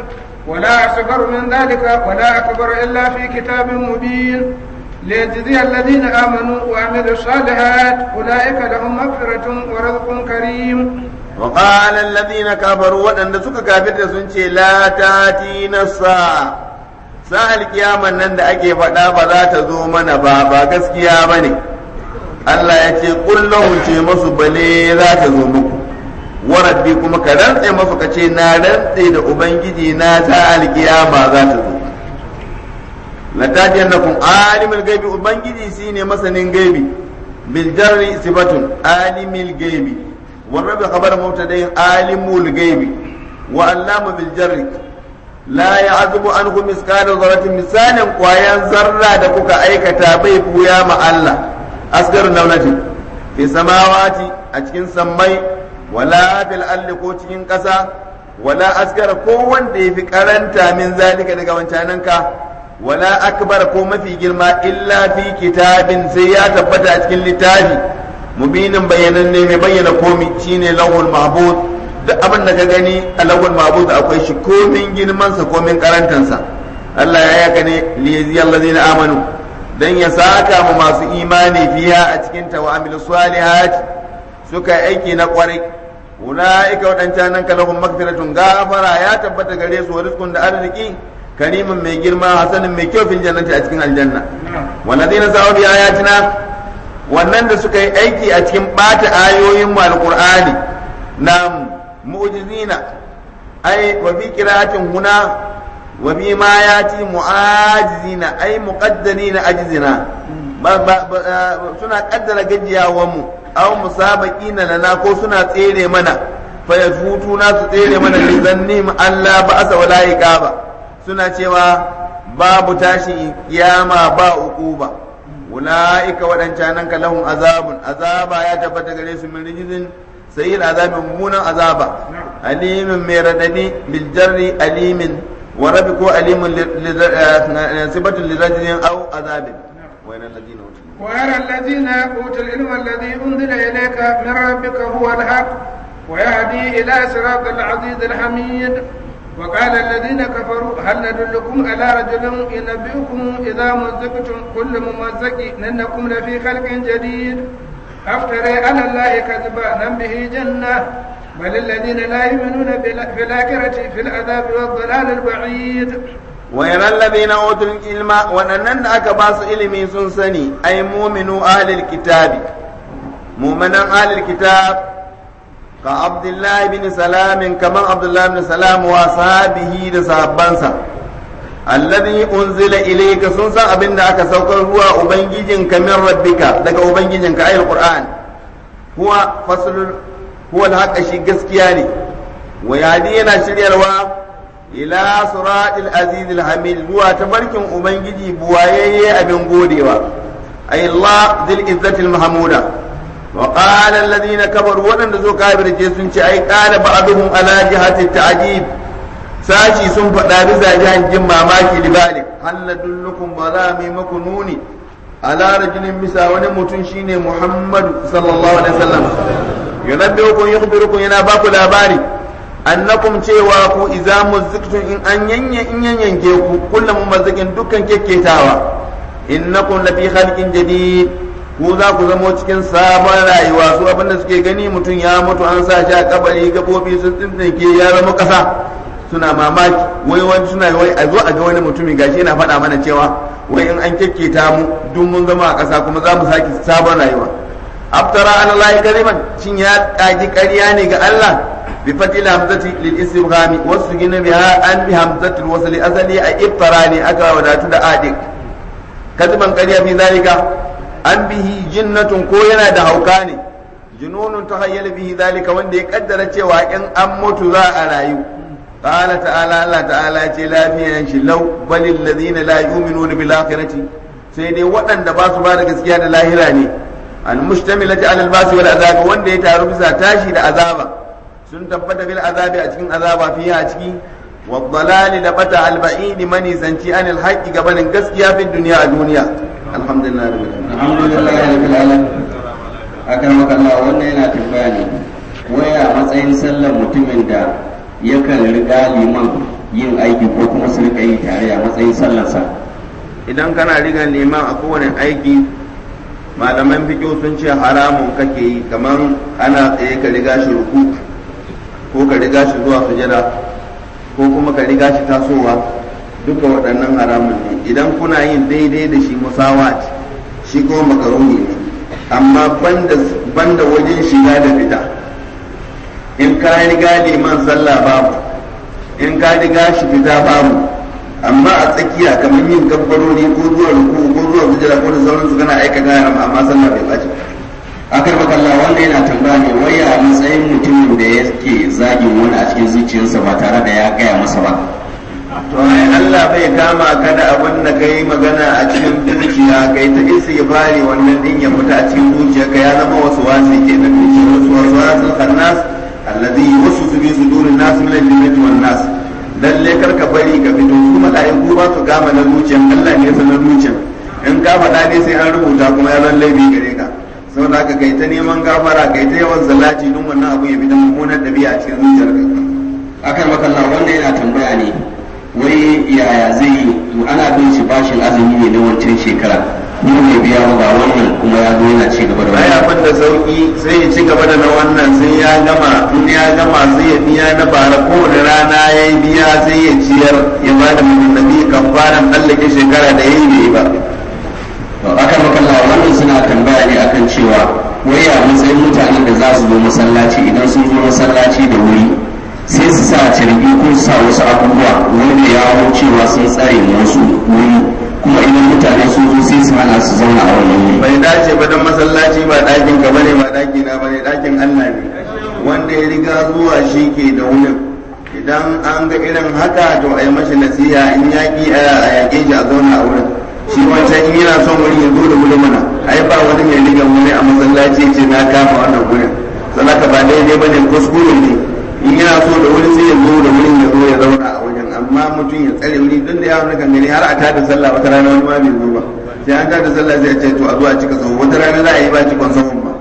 ولا أصغر من ذلك ولا أكبر إلا في كتاب مبين ليجزي الذين آمنوا وعملوا الصالحات أولئك لهم مغفرة ورزق كريم وقال الذين كفروا وأن سك كافر سنشي لا تاتينا الساعة sa'al kiyaman nan da ake faɗa ba za ta zo mana ba ba gaskiya ba ne Allah ya ce kullum ce masu bale za ta zo muku warabbi kuma ka rantse masu ka ce na rantse da ubangiji na sa'al kiyama za ta zo latajiyannakum alimul gaibi ubangiji shine masanin gaibi bil jarri sifatun alimul gaibi wa rabbi khabar mubtadain alimul gaibi wa allama bil jarri la ya'zubu anhu miskala dharratin misalin kwayan zarra da kuka aikata bai buya ma Allah asgar naunati fi samawati a cikin sammai wala fil ardi ko cikin ƙasa wala asgara ko wanda yafi karanta min zalika daga wancananka wala akbar ko mafi girma illa fi kitabin sai ya tabbata a cikin littafi mubinin bayananne mai bayyana komi shine lawhul mahfuz duk abin da ka gani a lawhul mahfuz akwai shi komin girman sa komin karantan sa Allah ya yaka ne li yaziyal ladina amanu dan ya saka mu masu imani fiya a cikin ta wa amilu salihat suka aiki na kwarai ulaika wadancan nan kalahum magfiratun gafara ya tabbata gare su wa rizqun da arziki karimin mai girma hasanin mai kyau fil jannati a cikin aljanna walladina sa'u bi ayatina wannan da suka yi aiki a cikin bata ayoyin mu alqur'ani na mu'jizina ai wa bi qira'atin huna wa bi ma yati mu'ajizina ai muqaddarina ajizina suna kaddara gajiyawan mu aw musabaqina lana ko suna tsere mana fa yafutuna su tsere mana li zannim Allah ba'asa wala iqaba suna cewa babu tashi kiyama ba uquba ulaika wadancanan ka lahum azabun azaba ya tabbata gare su min rijizin sayyid azabin mummunan azaba alimin mai radadi bil jarri alimin wa rabi ko alimin sibatun lirajin au azabin وين الذين اوتوا ويرى الذين اوتوا العلم الذي انزل اليك من ربك هو الحق ويهدي الى صراط العزيز الحميد وقال الذين كفروا هل ندلكم على رجل ينبئكم إذا مزقتم كل ممزق إنكم لفي خلق جديد أفتري على الله كذبا نم به جنة بل الذين لا يؤمنون في الآخرة في العذاب والضلال البعيد ويرى الذين أوتوا العلم وأنن أكباس علمي سنسني أي مؤمنوا أهل الكتاب مؤمنا أهل الكتاب كعبد الله بن سلام كما عبد الله بن سلام وصحابه da sahabbansa alladhi unzila ilayka sun san abin da aka saukar ruwa ubangijinka min rabbika daga ubangijinka ayul qur'an huwa faslul huwa al shi gaskiya ne wa yadi yana shiryarwa ila siratil aziz hamid zuwa tabarkin ubangiji buwayayye abin godewa ay Allah zil izzati mahmuda وقال الذين كفروا ودن زو كافر ce sun ce ai qala ba'dhum ala jihati ta'jib sashi sun faɗa bisa jihan jin mamaki libalik hal dullukum bala mai makununi ala rajulin bisa wani mutum shine Muhammad sallallahu alaihi wasallam yunabbiukum yukhbirukum yana baku labari annakum cewa ku idza muzziktum in an yanye in yanyanke ku kullum mumazzikin dukkan kekketawa innakum lafi khalqin jadid ku za ku zamo cikin sabon rayuwa su abinda suke gani mutum ya mutu an sa shi a kabari gabobi sun tsintinke ya zama kasa suna mamaki wai wani suna wai a zo a ga wani mutumi gashi yana faɗa mana cewa wai in an kekketa mu duk mun zama a ƙasa kuma za mu sake sabon rayuwa aftara ala lahi kariman shin ya kaji ƙarya ne ga Allah bi fatil hamzati lil istibhami wasu gina biha an bi hamzatul wasli asali a iftara ne aka wadatu da adik kadiban ƙarya fi zalika an bihi jinnatun ko yana da hauka ne jununun ta hayyala bihi zalika wanda ya kaddara cewa in an mutu za a rayu qala ta'ala Allah ta'ala ce lafiyan shi law balil ladina la yu'minuna bil akhirati sai dai waɗanda ba su ba da gaskiya da lahira ne al mustamilati ala al basi wal azab wanda ya taru bisa tashi da azaba sun tabbata bil azabi a cikin azaba fiye a ciki والضلال لبتا البعيد من يزنتي عن الحق قبل gaskiya في الدنيا الدنيا الحمد لله رب العالمين alhamdulillah rabbil alamin akan makalla wannan yana tambaya ne waya matsayin sallar mutumin da yakan riga liman yin aiki ko kuma su rika yi tare a matsayin sallarsa idan kana rigan liman a kowane aiki malaman fiƙo sun ce haramun kake yi kamar ana tsaye ka riga shi ruku ko ka riga shi zuwa sujada ko kuma ka riga shi tasowa duka waɗannan haramun ne idan kuna yin daidai da shi musawat shi kuma makaruni ne amma banda wajen shiga da fita in ka riga liman sallah babu in ka riga shi fita babu amma a tsakiya kamar yin gabbarori ko zuwa ruku ko zuwa sujada ko da sauransu kana aikata haram amma sallah bai bace akar makalla wanda yana tambaya ne wai a matsayin mutumin da yake zagin wani a cikin zuciyarsa ba tare da ya gaya masa ba to ai Allah bai kama ka da abin da kai magana a cikin zuciya kai ta istighfari wannan din ya fita a cikin zuciyarka ya zama wasu wasi ke da wasu wasu wasu kannas alladhi yuwaswisu fi sudurin nas min al-jinnati wan nas lalle kar ka bari ka fito kuma mala'iku ba su kama na zuciyar Allah ne sanar zuciyar in ka faɗa ne sai an rubuta kuma ya zan laifi gare ka saboda haka kai ta neman gafara kai ta yawan salati don wannan abu ya bi da mummunar ɗabi'a a cikin zuciyar ka akar makalla wanda yana tambaya ne wai yaya zai yi ana bin shi bashin azumi ne na wancan shekara kuma bai biya ba wannan kuma ya zo yana ci gaba da baya abin da sauki sai ya ci gaba da na wannan sai ya gama in ya gama sai ya biya na bara kowane rana ya yi biya sai ya ciyar ya ba da mutum kafaran tsallake shekara da ya yi bai ba akan makalla wannan suna tambaya ne akan cewa wai a matsayin mutanen da za su zo masallaci idan sun zo masallaci da wuri sai su sa cirbi ko su sa wasu abubuwa wanda ya hau cewa sun tsare wasu wuri kuma idan mutane sun zo sai su hana su zauna a wannan wuri bai dace ba don masallaci ba ɗakin ka bane ba ɗaki na bane ɗakin Allah ne wanda ya riga zuwa shi ke da wurin idan an ga irin haka to a yi mashi nasiha in yaƙi a yaƙe shi a zauna a wurin shi wancan in yana son wuri ya zo da wuri mana ai ba wani mai riga wuri a masallaci ce na kama wannan wurin sanaka ba daidai ba ne kuskure ne in yana so da wuri sai ya zo da wurin ya zo ya zauna a wajen amma mutum ya tsare wuri don da ya wani kan gani har a tada sallah wata rana wani ma bai zo ba sai an tada sallah sai ya ce to a zo a cika sahu wata rana za a yi ba cikon sahun ba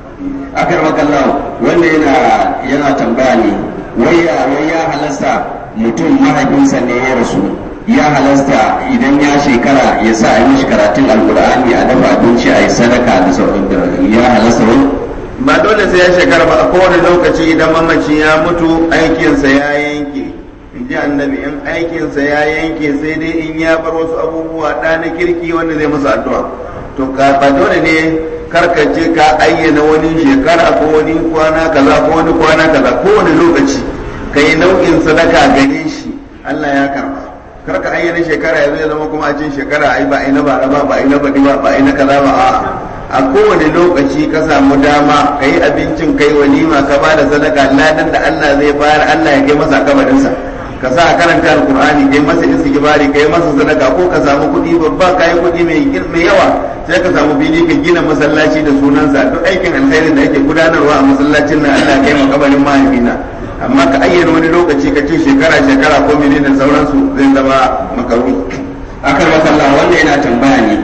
akan makalla wanda yana yana tambaya ne wai ya wai ya halasta mutum mahaifinsa ne ya rasu ya halasta idan ya shekara ya sa a yi mishi karatun alkur'ani a dafa abinci a yi sadaka da sauran ya halasta wani ba dole sai ya shekara ba a kowane lokaci idan mamaci ya mutu aikinsa ya yanke in ji annabi in aikinsa ya yanke sai dai in ya bar wasu abubuwa ɗa na kirki wanda zai masa addu'a to ka ba dole ne karkace ka ayyana wani shekara ko wani kwana kaza ko wani kwana kaza kowane lokaci ka yi nau'in sadaka gare shi Allah ya karba kar ka ayyana shekara yanzu ya zama kuma a cin shekara ai ba ai na bara ba ba ai na baɗi ba ba ai na kaza ba a'a a kowane lokaci ka samu dama ka yi abincin kai walima ka ba da sadaka ladan da Allah zai bayar Allah ya kai masa kabarinsa ka sa a karanta alkur'ani kai masa istighfari kai masa sadaka ko ka samu kuɗi babba ka yi kuɗi mai yawa sai ka samu fili ka gina masallaci da sunansa duk aikin alkhairin da ake gudanarwa a masallacin nan Allah ya kai ma kabarin mahaifina amma ka ayyana wani lokaci ka ce shekara shekara ko menene sauransu zai zama makaru akan makalla wanda yana tambaya ne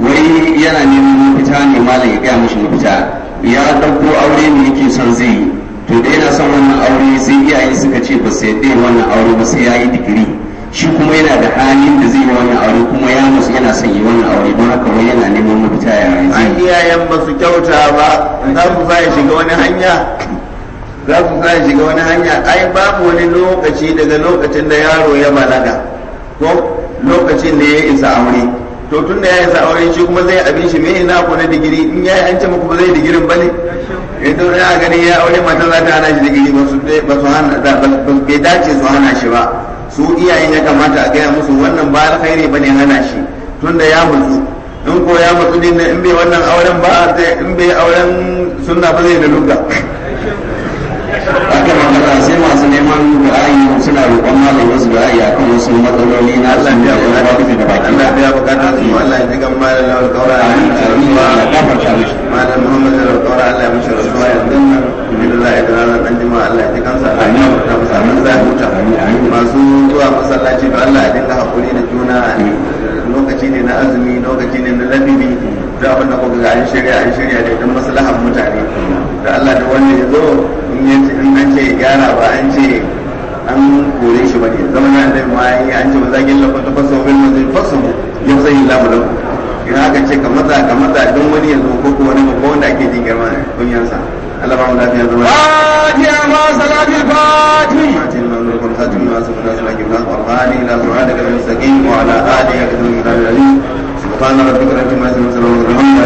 wai yana neman mafita ne malam ya gaya mishi mafita ya ɗauko aure ne yake son zai yi to da yana son wannan aure sai iyaye suka ce ba su yadda wannan aure ba sai ya yi digiri shi kuma yana da halin da zai yi wannan aure kuma ya musu yana son yi wannan aure don haka wai yana neman mafita ya zai an iyayen ba su kyauta ba za su sa ya shiga wani hanya za su sa ya shiga wani hanya ai babu wani lokaci daga lokacin da yaro ya balaga ko lokacin da ya isa aure to tun da ya isa aure shi kuma zai abin shi me ina ko na digiri in yayi an ce muku ba zai digirin bane idan ya gani ya aure mata za ta hana shi digiri ba su ba su hana ba bai dace su hana shi ba su iyayen ya kamata a gaya musu wannan ba alkhairi bane hana shi tun da ya mutu in ko ya mutu din in bai wannan auren ba in bai auren sunna ba zai da lugga aka magana sai masu neman ra'ayi suna roƙon malam wasu ra'ayi akan wasu matsaloli na Allah su ya da biya yawa da baki Allah ya biya bukatun su Allah ya ji gan malam lawal kaura Amin, amin, Allah ya gafarta mishi. malam Muhammad lawal kaura Allah ya mishi rasuwa yanzu nan alhamdulillah ya dana dan jima Allah ya ji kansa Allah ya gafarta masa nan zai huta masu zuwa masallaci da Allah ya dinga hakuri da juna lokaci ne na azumi lokaci ne na ladabi da abin da kuka ga an shirya an shirya da don maslahar mutane da Allah da wanda ya zo in ya ce in an ce ya gyara ba an ce an kore shi bane zaman ya annabi ma yi an ce maza gilla ko tafasa wa bil mazin fasamu yafsahi Allahu lakum idan aka ce ka maza ka maza don wani yanzu ko ko wani babba wanda ake jin girma ne kunyansa Allah ba mu lafiya zama فاتحة مع صلاة الفاتح فاتن من نور خاتم ما سبحانه وتعالى الناس والغالي الى صراطك المستقيم وعلى اله وصحبه وسلم سبحان ربك رب العزه عما يصفون